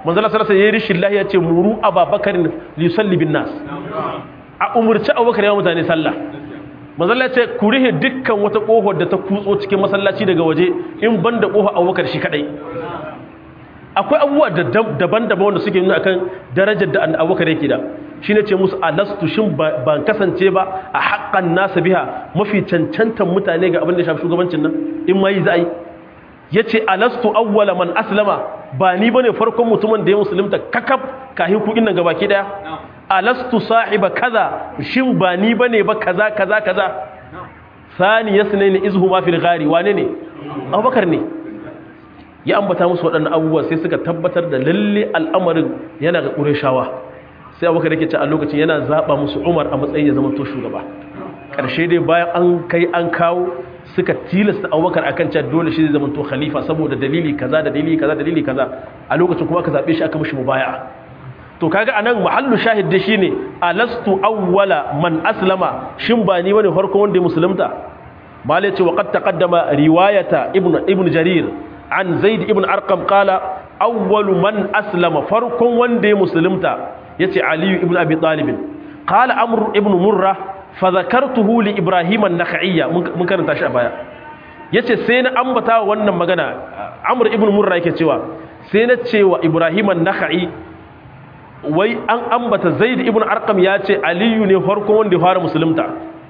manzala sallallahu alaihi rishin lahiya ce muru ababakar li yusalli bin nas a umurci abubakar ya mutane sallah manzala ce ku rihe dukkan wata kohar da ta kutso cikin masallaci daga waje in banda kohar abubakar shi kadai akwai abubuwa daban-daban wanda suke nuna akan darajar da abubakar yake da shi ne ce musu alastu shin ban kasance ba a haƙƙan nasa biha mafi cancantan mutane ga abin da shafi shugabancin nan in ma yi za a yi ya ce alastu awwala man aslama ba ni bane farkon mutumin da ya musulunta kakaf kahin kuɗin nan gabaki daya alastu sahiba kaza shin ba ni bane ba kaza kaza kaza sani yasnaini izhuma fil ghari wane ne abubakar ne ya ambata musu waɗannan abubuwa sai suka tabbatar da lalle al'amarin yana ga ƙureshawa sai abubakar yake ce a lokacin yana zaɓa musu umar a matsayin ya zama to shugaba ƙarshe dai bayan an kai an kawo suka tilasta abubakar akan cewa dole shi zai zama to khalifa saboda dalili kaza da dalili kaza da dalili kaza a lokacin kuma aka zaɓe shi aka mishi mubaya'a to kaga anan mahallu shahid da shine alastu awwala man aslama shin ba ni bane farko wanda ya musulunta malai ce wa qad taqaddama riwayata ibnu ibnu jarir an zaid ibn arqam qala awwalu man aslama farkon wanda ya musulunta yace ali ibn abi talib qala amr ibn murra fa zakartuhu li ibrahim an-nakhiyya mun karanta shi a baya yace sai na ambata wannan magana amr ibn murra yake cewa sai na cewa ibrahim an-nakhi wai an ambata zaid ibn arqam yace aliyu ne farkon wanda ya fara musulunta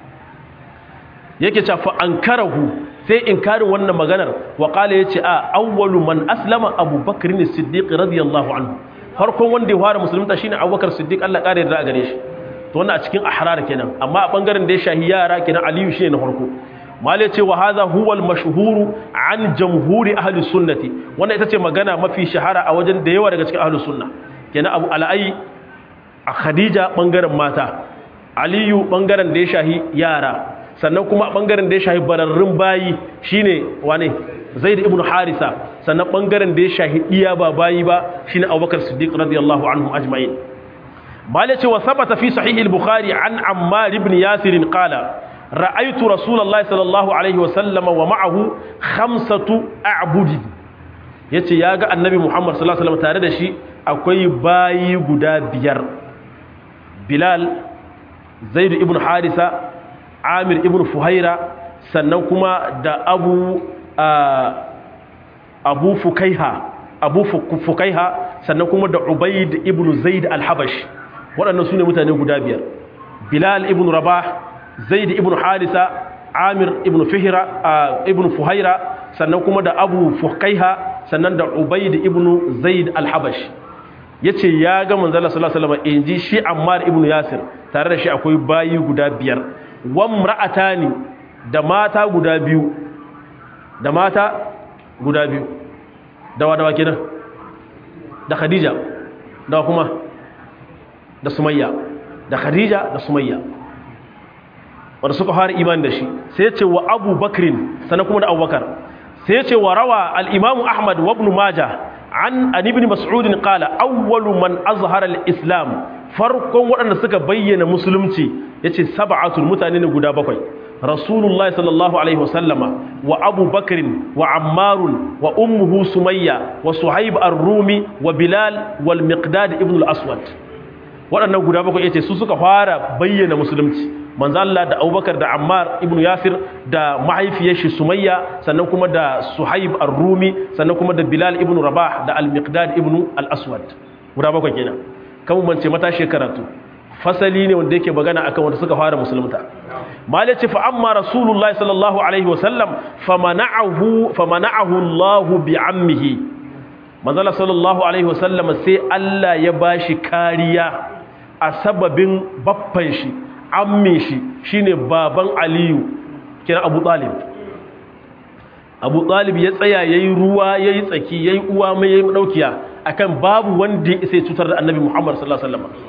yake cewa fa ankarahu sai inkarin wannan maganar wa qala yace a awwalu man aslama abubakar ne siddiq radiyallahu anhu farkon wanda ya fara musulunta shine abubakar siddiq Allah kare da gare shi to wannan a cikin ahrar kenan amma a bangaren da ya shahi yara kenan aliyu shine na farko malai ce wa hadha huwa al-mashhur an jamhuri ahli sunnati wannan ita ce magana mafi shahara a wajen da yawa daga cikin ahli sunna kenan abu al'ai a khadija bangaren mata aliyu bangaren da ya shahi yara sannan kuma bangaren da ya shahi bararrun bayi shine wane zaid ibn harisa sannan bangaren da ya shahi iya ba bayi ba shine abubakar siddiq radiyallahu anhum ajma'in malai ce wa sabata fi sahih al-bukhari an ammar ibn yasir qala ra'aytu rasulullahi sallallahu alaihi wa sallama wa ma'ahu khamsatu a'budi yace yaga annabi muhammad sallallahu alaihi wasallam tare da shi akwai bayi guda biyar bilal zaid ibn harisa amir ibn fuhaira sannan kuma da abu abu fukaiha abu fukaiha sannan kuma da ubaid ibn zaid al-habash waɗannan su ne mutane guda biyar bilal ibn rabah zaid ibn harisa amir ibn fihira ibn fuhaira sannan kuma da abu fukaiha sannan da ubaid ibn zaid al-habash yace ya ga manzala sallallahu alaihi wasallam inji shi ammar ibn yasir tare da shi akwai bayi guda biyar wamra'atani da mata guda biyu da mata guda biyu dawa dawa kenan da khadija dawa kuma da sumayya da khadija da sumayya wanda suka fara iman da shi sai ce wa abu bakrin sannan kuma da abubakar sai ce wa rawa al-imamu ahmad wa ibn majah an an ibn mas'ud qala awwalu man azhara al-islam farkon waɗanda suka bayyana musulunci yace sab'atul mutane ne guda bakwai rasulullahi sallallahu alaihi wasallama wa abu bakrin wa ammarun wa ummuhu sumayya wa suhaib ar-rumi wa bilal wal miqdad ibn al-aswad waɗannan guda bakwai yace su suka fara bayyana musulunci manzo Allah da Abubakar da Ammar ibn Yasir da mahaifiyar shi Sumayya sannan kuma da Suhaib ar-Rumi sannan kuma da Bilal ibn Rabah da Al-Miqdad ibn Al-Aswad guda bakwai kenan kan mun ce mata karatu fasali ne wanda yake magana akan wanda suka fara musulunta malai ce fa amma rasulullahi sallallahu alaihi wa sallam famana'ahu famana'ahu Allah bi ammihi manzo sallallahu alaihi wa sallam sai Allah ya bashi kariya a sababin baffan shi amme shi shine baban aliyu kira abu talib abu talib ya tsaya yayi ruwa yayi tsaki yayi uwa mai yayi daukiya akan babu wanda ya isa cutar da annabi muhammad sallallahu alaihi wasallam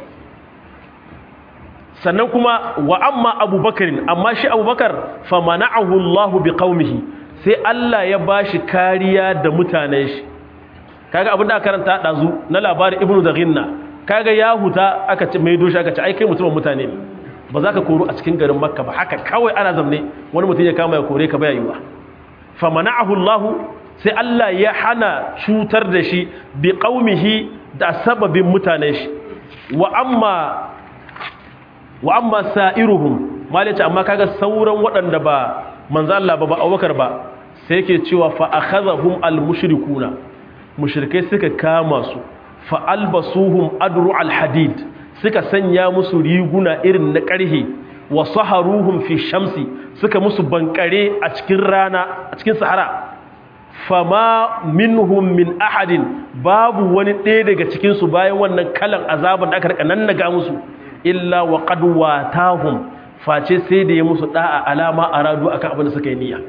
sannan kuma wa amma abubakar amma shi abubakar fa mana'ahu allah bi qaumihi sai Allah ya bashi kariya da mutanen shi kaga abin da aka karanta dazu na labarin ibnu daghinna kaga ya huta aka ce mai doshi aka ce ai kai mutumin mutane ne ba za ka koro a cikin garin makka ba haka kawai ana zamne wani mutum ya kama ya kore ka baya yiwa fa mana'ahu Allah sai Allah ya hana cutar da shi bi qaumihi da sababin mutanen shi wa amma wa amma sa'iruhum malaci amma kaga sauran waɗanda ba manzo Allah ba ba Abubakar ba sai yake cewa fa akhadhahum al-mushrikuna mushrikai suka kama su fa albasuhum adru al-hadid suka sanya musu riguna irin na ƙarhe wa saharuhum fi shamsi suka musu bankare a cikin rana a cikin sahara fama minhum min ahadin babu wani ɗaya daga cikin su bayan wannan kalan azaban da aka rika nannaga musu illa wa qad watahum face sai da ya musu da'a alama aradu akan abin da suka yi niyya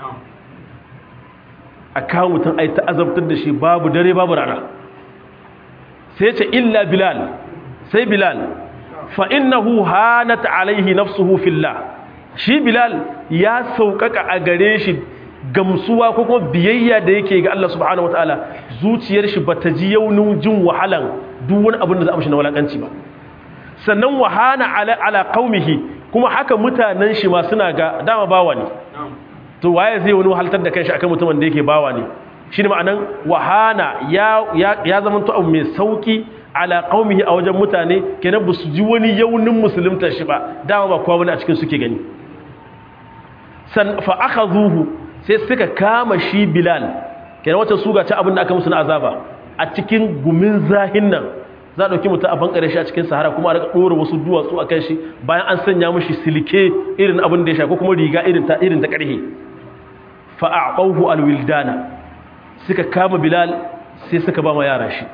aka mutum ai ta azabtar da shi babu dare babu rana sai ce illa bilal sai bilal fa innahu hanat alaihi nafsuhu fillah shi bilal ya sauƙaƙa a gare shi gamsuwa ko kuma biyayya da yake ga Allah subhanahu wataala zuciyar shi bata ji yaunin jin wahalan duk wani abin da za a mishi na walakanci ba sannan wahana ala ala qaumihi kuma haka mutanen shi ma suna ga dama bawa ne to waye zai wani wahaltar da kanshi akan mutumin da yake bawa ne shine ma'anan wahana ya ya, ya zama to abu mai sauki ala qaumihi a wajen mutane kenan ba su ji wani yaunin musulunta shi ba dama ba kowa wani a cikin suke gani san fa akhadhuhu sai suka kama shi bilal kenan wata suga ta abin da aka musu na azaba a cikin gumin zahin nan za a ɗauki mutum a bankare shi a cikin sahara kuma a rika ɗora wasu duwatsu a kan shi bayan an sanya mashi silke irin abin da ya sha ko kuma riga irin ta irin ta ƙarhe fa a'qahu alwildana suka kama bilal sai suka ba ma yara shi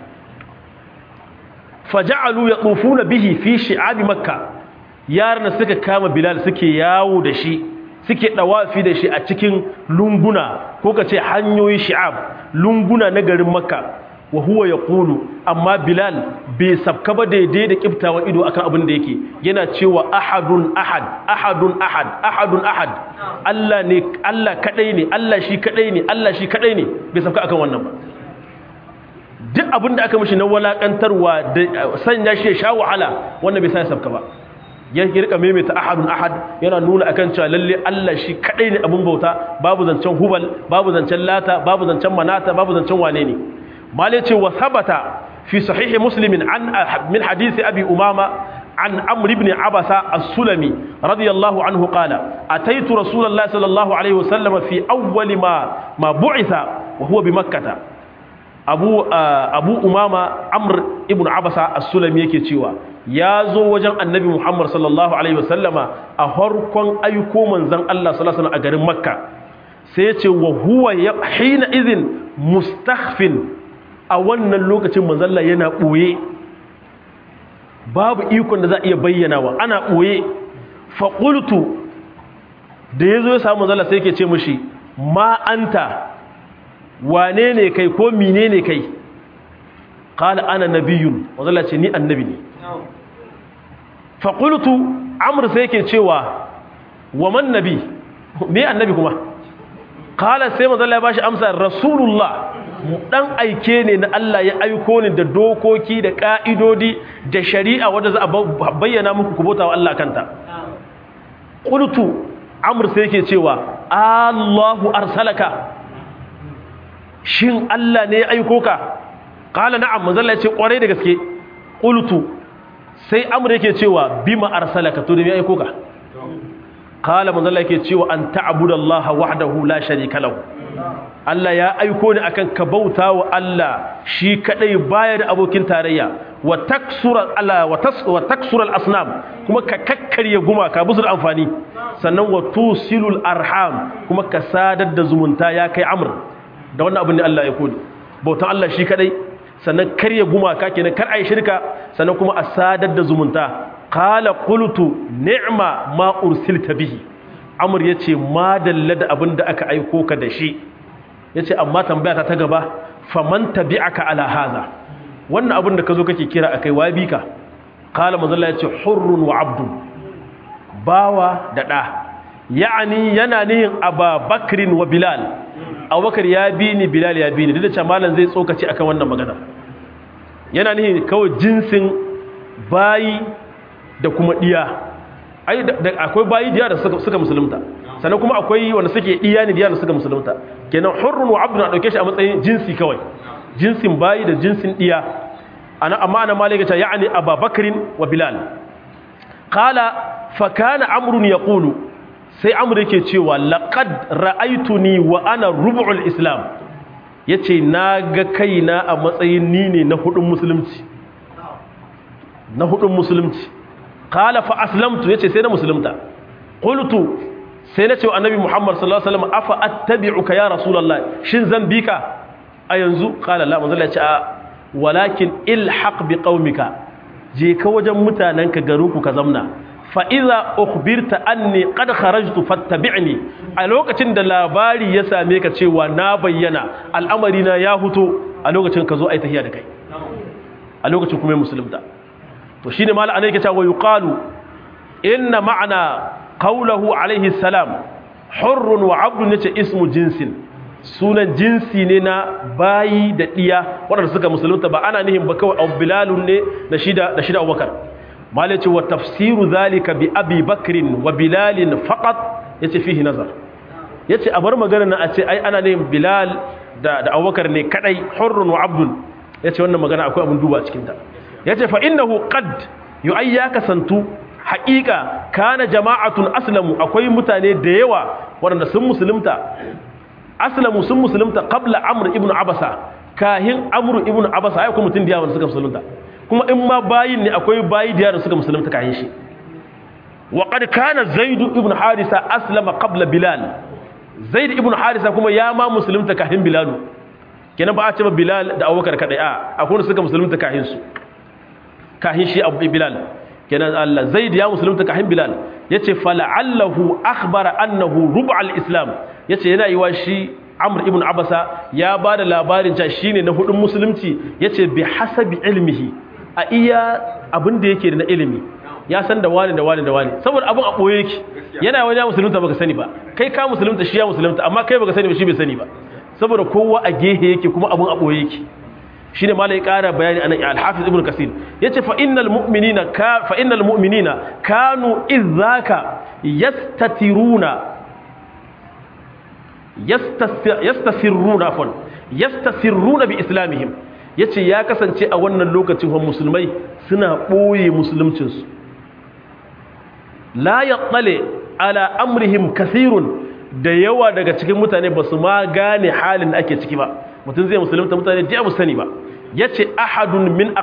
faja'alu yatufuna bihi fi shi'abi makka yaran suka kama bilal suke yawo da shi suke dawafi da shi a cikin lunguna ko ka ce hanyoyi shi'ab lunguna na garin makka wa huwa yaqulu amma bilal bai sabka ba daidai da kiftawan ido akan abin da yake yana cewa ahadun ahad ahadun ahad ahadun ahad Allah ne Allah kadai ne Allah shi kadai ne Allah shi kadai ne bai sabka akan wannan ba duk abin da aka mishi na walakantarwa da sanya shi ya sha wahala wannan bai sa sabka ba ya rika maimaita ahadun ahad yana nuna akan cewa lalle Allah shi kadai ne abun bauta babu zancen hubal babu zancen lata babu zancen manata babu zancen wane ne mali ce wa sabata fi sahihi muslimin an min hadisi abi umama an amr ibn abasa as-sulami radiyallahu anhu qala ataitu rasulullahi sallallahu alaihi wasallam fi awwal ma ma bu'itha wa huwa bi makkah abu abu umama amr ibn abasa as-sulami yake cewa ya zo wajen annabi muhammad sallallahu alaihi wasallama a harkon aiko manzan allah sallallahu alaihi a garin makka sai ya ce wa huwa hina izin mustakhfin a wannan lokacin manzalla yana ɓoye babu ikon da za a iya bayyana wa ana ɓoye faƙultu da ya zo ya samu manzalla sai ke ce mashi ma'anta wane ne kai ko mine ne kai ƙala ana nabiyun manzalla ce ni annabi ne faƙultu amur sai ke cewa wa man nabi me annabi kuma ƙala sai manzalla ya ba shi amsa rasulullah dan aike ne na Allah ya aiko ni da dokoki da ka'idodi da shari'a wanda za a bayyana muku ku bauta wa Allah kanta qultu amr sai yake cewa Allahu arsalaka shin Allah ne ya aiko ka qala na'am manzo Allah ya ce kware da gaske qultu sai amr yake cewa bima arsalaka to da me aiko ka qala manzo Allah yake cewa an ta'budallaha wahdahu la sharika lahu Allah ya aiko ni akan ka bauta wa Allah shi kadai baya da abokin tarayya wa taksura ala wa tas wa taksura al-asnam kuma ka kakkarye gumaka busul amfani sannan wa tusilul arham kuma ka sadar da zumunta ya kai amr da wannan abin da Allah ya kodi bautan Allah shi kadai sannan karye gumaka kenan kar ai shirka sannan kuma a sadar da zumunta qala qultu ni'ma ma ursilta bihi amr yace ma dalla da abin da aka aiko ka da shi ya ce amma tambaya ta gaba faman tabi'aka ala haza wannan abin da ka zo kake kira akai wa bi ka kala mazalla ya ce hurrun wa abdun bawa da ɗa ya'ani yana nihin ababakrin wa bilal abubakar ya bi ni bilal ya bi ni duk da cewa malam zai tsokaci akan wannan magana yana nihin kawai jinsin bayi da kuma diya ai akwai bayi diya da suka musulunta sannan kuma akwai wanda suke diya ne diya da suka musulunta kenan hurrun wa abdun a dauke shi a matsayin jinsi kawai jinsin bayi da jinsin diya ana amma ana malika ta ya'ni ababakrin wa bilal qala fa kana amrun yaqulu sai amr yake cewa laqad ra'aytuni wa ana rub'ul islam yace naga kaina a matsayin ni ne na hudun musulunci na hudun musulunci qala fa aslamtu yace sai na musulunta qultu sai na ce wa annabi muhammad sallallahu alaihi wasallam afa attabi'uka ya rasulullah shin zan bi ka a yanzu qala la manzo Allah ya ce a walakin ilhaq bi qaumika je ka wajen mutanenka garinku ka zamna fa idza ukhbirta anni qad kharajtu fattabi'ni a lokacin da labari ya same ka cewa na bayyana al'amari na ya huto a lokacin ka zo ai tahiya da kai a lokacin kuma musulunta to shine mallan anai ke cewa yuqalu inna ma'ana qawluhu alaihi salam hurrun wa abdun yace ismu jinsin sunan jinsi ne na bayi da diya waɗanda suka musulunta ba ana nihin ba kawai abu bilalun ne da shida da shida abubakar malai ce wa tafsiru zalika bi abi bakrin wa bilalin faqat yace fihi nazar yace a bar magana na a ce ai ana nihin bilal da da abubakar ne kadai hurrun wa abdun yace wannan magana akwai abun duba cikin ta yace fa innahu qad yu'ayyaka santu haƙiƙa kana jama'atun aslamu akwai mutane da yawa waɗanda sun musulunta aslamu sun musulunta qabla amr ibn abasa kahin amr ibn abasa ai kuma mutun da yawa suka musulunta kuma in ma bayin ne akwai bayi da yawa suka musulunta kahin shi wa qad kana zaid ibn harisa aslama qabla bilal zaid ibn harisa kuma ya ma musulunta kahin bilal kenan ba a ce ba bilal da abubakar kadai a akwai wanda suka musulunta kahin su kahin shi abu bilal kenan Allah zaid ya musulunta kahin bilal yace fala'allahu akhbara annahu rub'al islam yace yana yiwa shi amr ibn abasa ya bada labarin cewa shine na hudun musulunci yace bi hasabi ilmihi a iya abin da yake da na ilimi ya san da wani da wani da wani saboda abin a boye yake yana wani ya musulunta baka sani ba kai ka musulunta shi ya musulunta amma kai baka sani ba shi bai sani ba saboda kowa a gehe yake kuma abin a boye yake shine malai ƙara bayani anan al-hafiz ibn kasir yace fa innal mu'minina ka fa innal mu'minina kanu idzaka yastatiruna yastasirruna afwan yastasirruna bi islamihim yace ya kasance a wannan lokacin hon musulmai suna boye musuluncin su la yattali ala amrihim kathirun da yawa daga cikin mutane ba su ma gane halin da ake ciki ba mutum zai musulunta mutane da sani ba ya ce ahadun min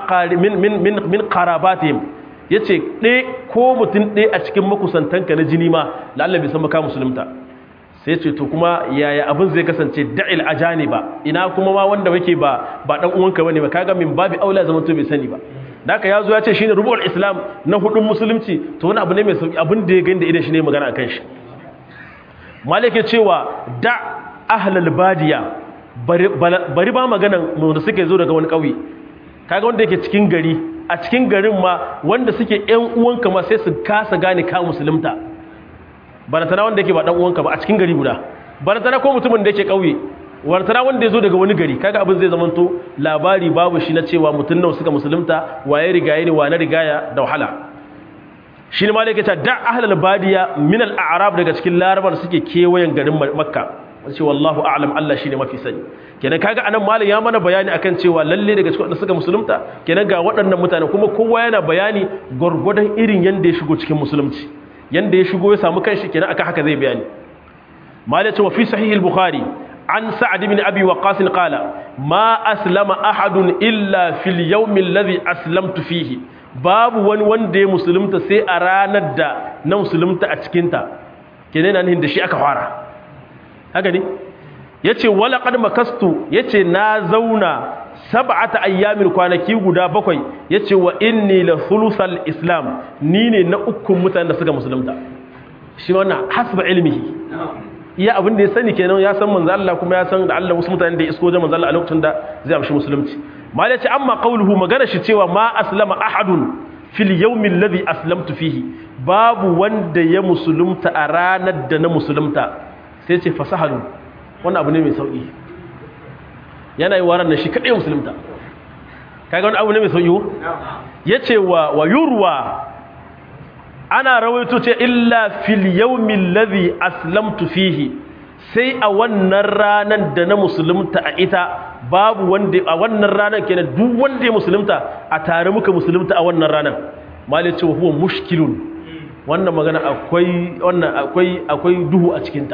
min karabatihim ya ce ɗe ko mutum ɗe a cikin makusantanka na jini ma la'alla bai san maka musulunta sai ce to kuma yaya abin zai kasance da'il ajani ba ina kuma ma wanda wake ba ba dan uwanka bane ba kaga min babi aula zaman to bai sani ba da haka yazo ya ce shine rubu'ul islam na hudun musulunci to wani abu ne mai sauki abin da ya gani da idan shi ne magana akan shi malike cewa da ahlul badiya bari ba maganan wanda suke zo daga wani ƙauye kaga wanda yake cikin gari a cikin garin ma wanda suke ƴan uwanka ma sai su kasa gane ka musulunta barantana wanda yake ba dan uwanka ba a cikin gari guda barantana ko mutumin da yake ƙauye barantana wanda ya zo daga wani gari kaga abin zai zamanto labari babu shi na cewa mutum nawa suka musulunta waye rigaya ne wa na rigaya da wahala shi ne malaka ta da ahlul badiya min al-a'rab daga cikin larabar suke kewayen garin makka ce wallahu a'lam Allah shine mafi sani kenan kaga anan malam ya mana bayani akan cewa lalle daga cikin wanda suka musulunta kenan ga waɗannan mutane kuma kowa yana bayani gurgurdan irin yanda ya shigo cikin musulunci yanda ya shigo ya samu kanshi kenan aka haka zai bayani malam ce wa fi sahih al-bukhari an sa'ad ibn abi waqas qala ma aslama ahadun illa fil yawm alladhi aslamtu fihi babu wani wanda ya musulunta sai a ranar da na musulunta a cikinta kenan nan da shi aka fara haka ne ya ce walaƙar makastu ya ce na zauna sab'ata ayyamin kwanaki guda bakwai ya ce wa inni la sulusal islam ni ne na ukun mutane da suka musulunta shi wannan hasba ilmihi iya abin da ya sani kenan ya san manzo Allah kuma ya san da Allah wasu mutane da isko da manzo Allah a lokacin da zai amshi musulunci mal yace amma qawluhu magana shi cewa ma aslama ahadun fil yawmi alladhi aslamtu fihi babu wanda ya musulunta a ranar da na musulunta sai ce fasahalu wannan abu ne mai sauƙi yana yi waran na shi kaɗai musulunta kaga wani abu ne mai sauƙi ya ce wa wa yurwa ana rawaito ce illa fil yawmin ladhi aslamtu fihi sai a wannan ranar da na musulunta a ita babu wanda a wannan ranar kenan duk wanda ya musulunta a tare muka musulunta a wannan ranar malai cewa huwa mushkilun wannan magana akwai wannan akwai akwai duhu a cikin ta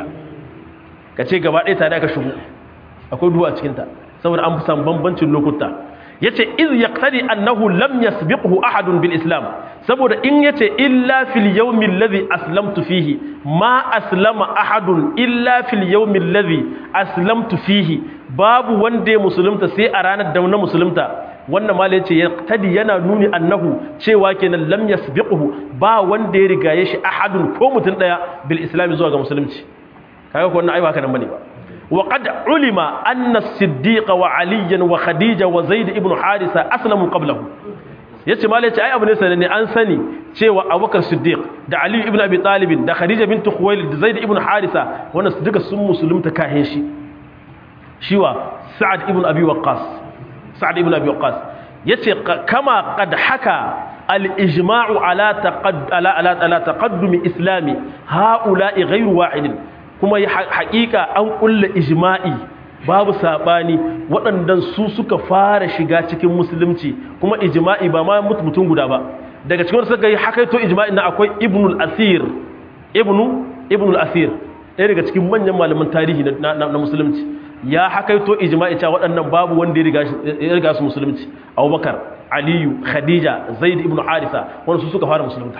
kace gaba ɗaya tare aka shigo akwai duhu a cikin ta saboda an fi bambancin lokuta yace iz yaqtadi annahu lam yasbiqhu ahadun bil islam saboda in yace illa fil yawmi alladhi aslamtu fihi ma aslama ahadun illa fil yawmi alladhi aslamtu fihi babu wanda ya musulunta sai a ranar da na musulunta wannan mala yace yaqtadi yana nuni annahu cewa kenan lam yasbiqhu ba wanda ya rigaye shi ahadun ko mutun daya bil islam zuwa ga musulunci kaga ko wannan ai ba haka nan bane ba وقد علم أن الصديق وعليا وخديجة وزيد ابن حارثة أسلموا قبله yace malai ce ai abu ne sananne an sani cewa Abubakar Siddiq da Ali ibn Abi Talib da Khadija bint Khuwailid da Zaid ibn Harisa wannan duka sun musulunta kahin shi shiwa Sa'ad ibn Abi Waqqas Sa'ad ibn Abi Waqqas yace kama qad haka al-ijma'u ala taqad ala ala taqaddum islami ha'ula'i ghayru wahidin kuma haƙiƙa an ƙulla ijma'i babu saɓani waɗannan su suka fara shiga cikin musulunci kuma ijma'i ba ma mutum guda ba daga cikin wanda suka yi hakaito ijma'i na akwai ibnul asir ibnu ibnul asir ɗaya daga cikin manyan malaman tarihi na musulunci ya hakaito ijma'i cewa waɗannan babu wanda ya riga su musulunci abubakar aliyu khadija zaid ibnu harisa wanda su suka fara musulunta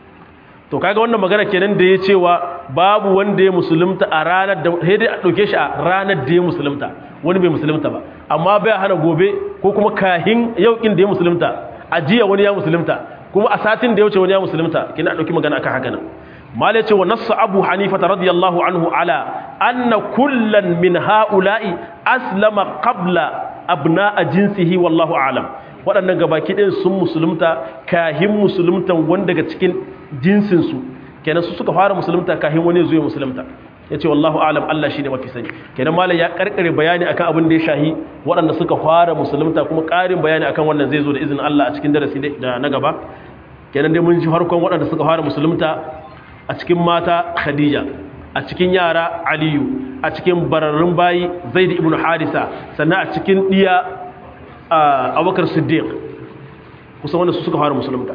to kaga wannan magana kenan da ya cewa babu wanda ya musulunta a ranar da sai dai a dauke shi a ranar da ya musulunta wani bai musulunta ba amma bai hana gobe ko kuma kahin yaukin da ya musulunta a jiya wani ya musulunta kuma a satin da ya wuce wani ya musulunta kina dauki magana akan haka nan malai ce wa nassu abu hanifa radiyallahu anhu ala anna kullan min haula'i aslama qabla abna'a jinsihi wallahu a'lam waɗannan gabaki ɗin sun musulunta kahin musuluntan wani daga cikin jinsinsu kenan su suka fara musulunta kahin wani zuwa musulunta ya ce wallahu alam Allah shi ne mafi sani kenan malam ya karkare bayani akan abin da ya shahi waɗanda suka fara musulunta kuma ƙarin bayani akan wannan zai zo da izinin Allah a cikin darasi da na gaba kenan dai mun ji harkon waɗanda suka fara musulunta a cikin mata Khadija a cikin yara Aliyu a cikin bararrun bayi Zaid ibn Harisa sannan a cikin diya abubakar siddiq kusan wanda su suka fara musulunta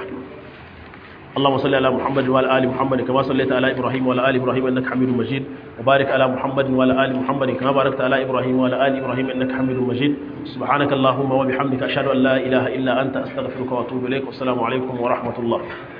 اللهم صل على محمد وعلى ال محمد كما صليت على ابراهيم وعلى ال ابراهيم انك حميد مجيد وبارك على محمد وعلى ال محمد كما باركت على ابراهيم وعلى ال ابراهيم انك حميد مجيد سبحانك اللهم وبحمدك اشهد ان لا اله الا انت استغفرك واتوب اليك والسلام عليكم ورحمه الله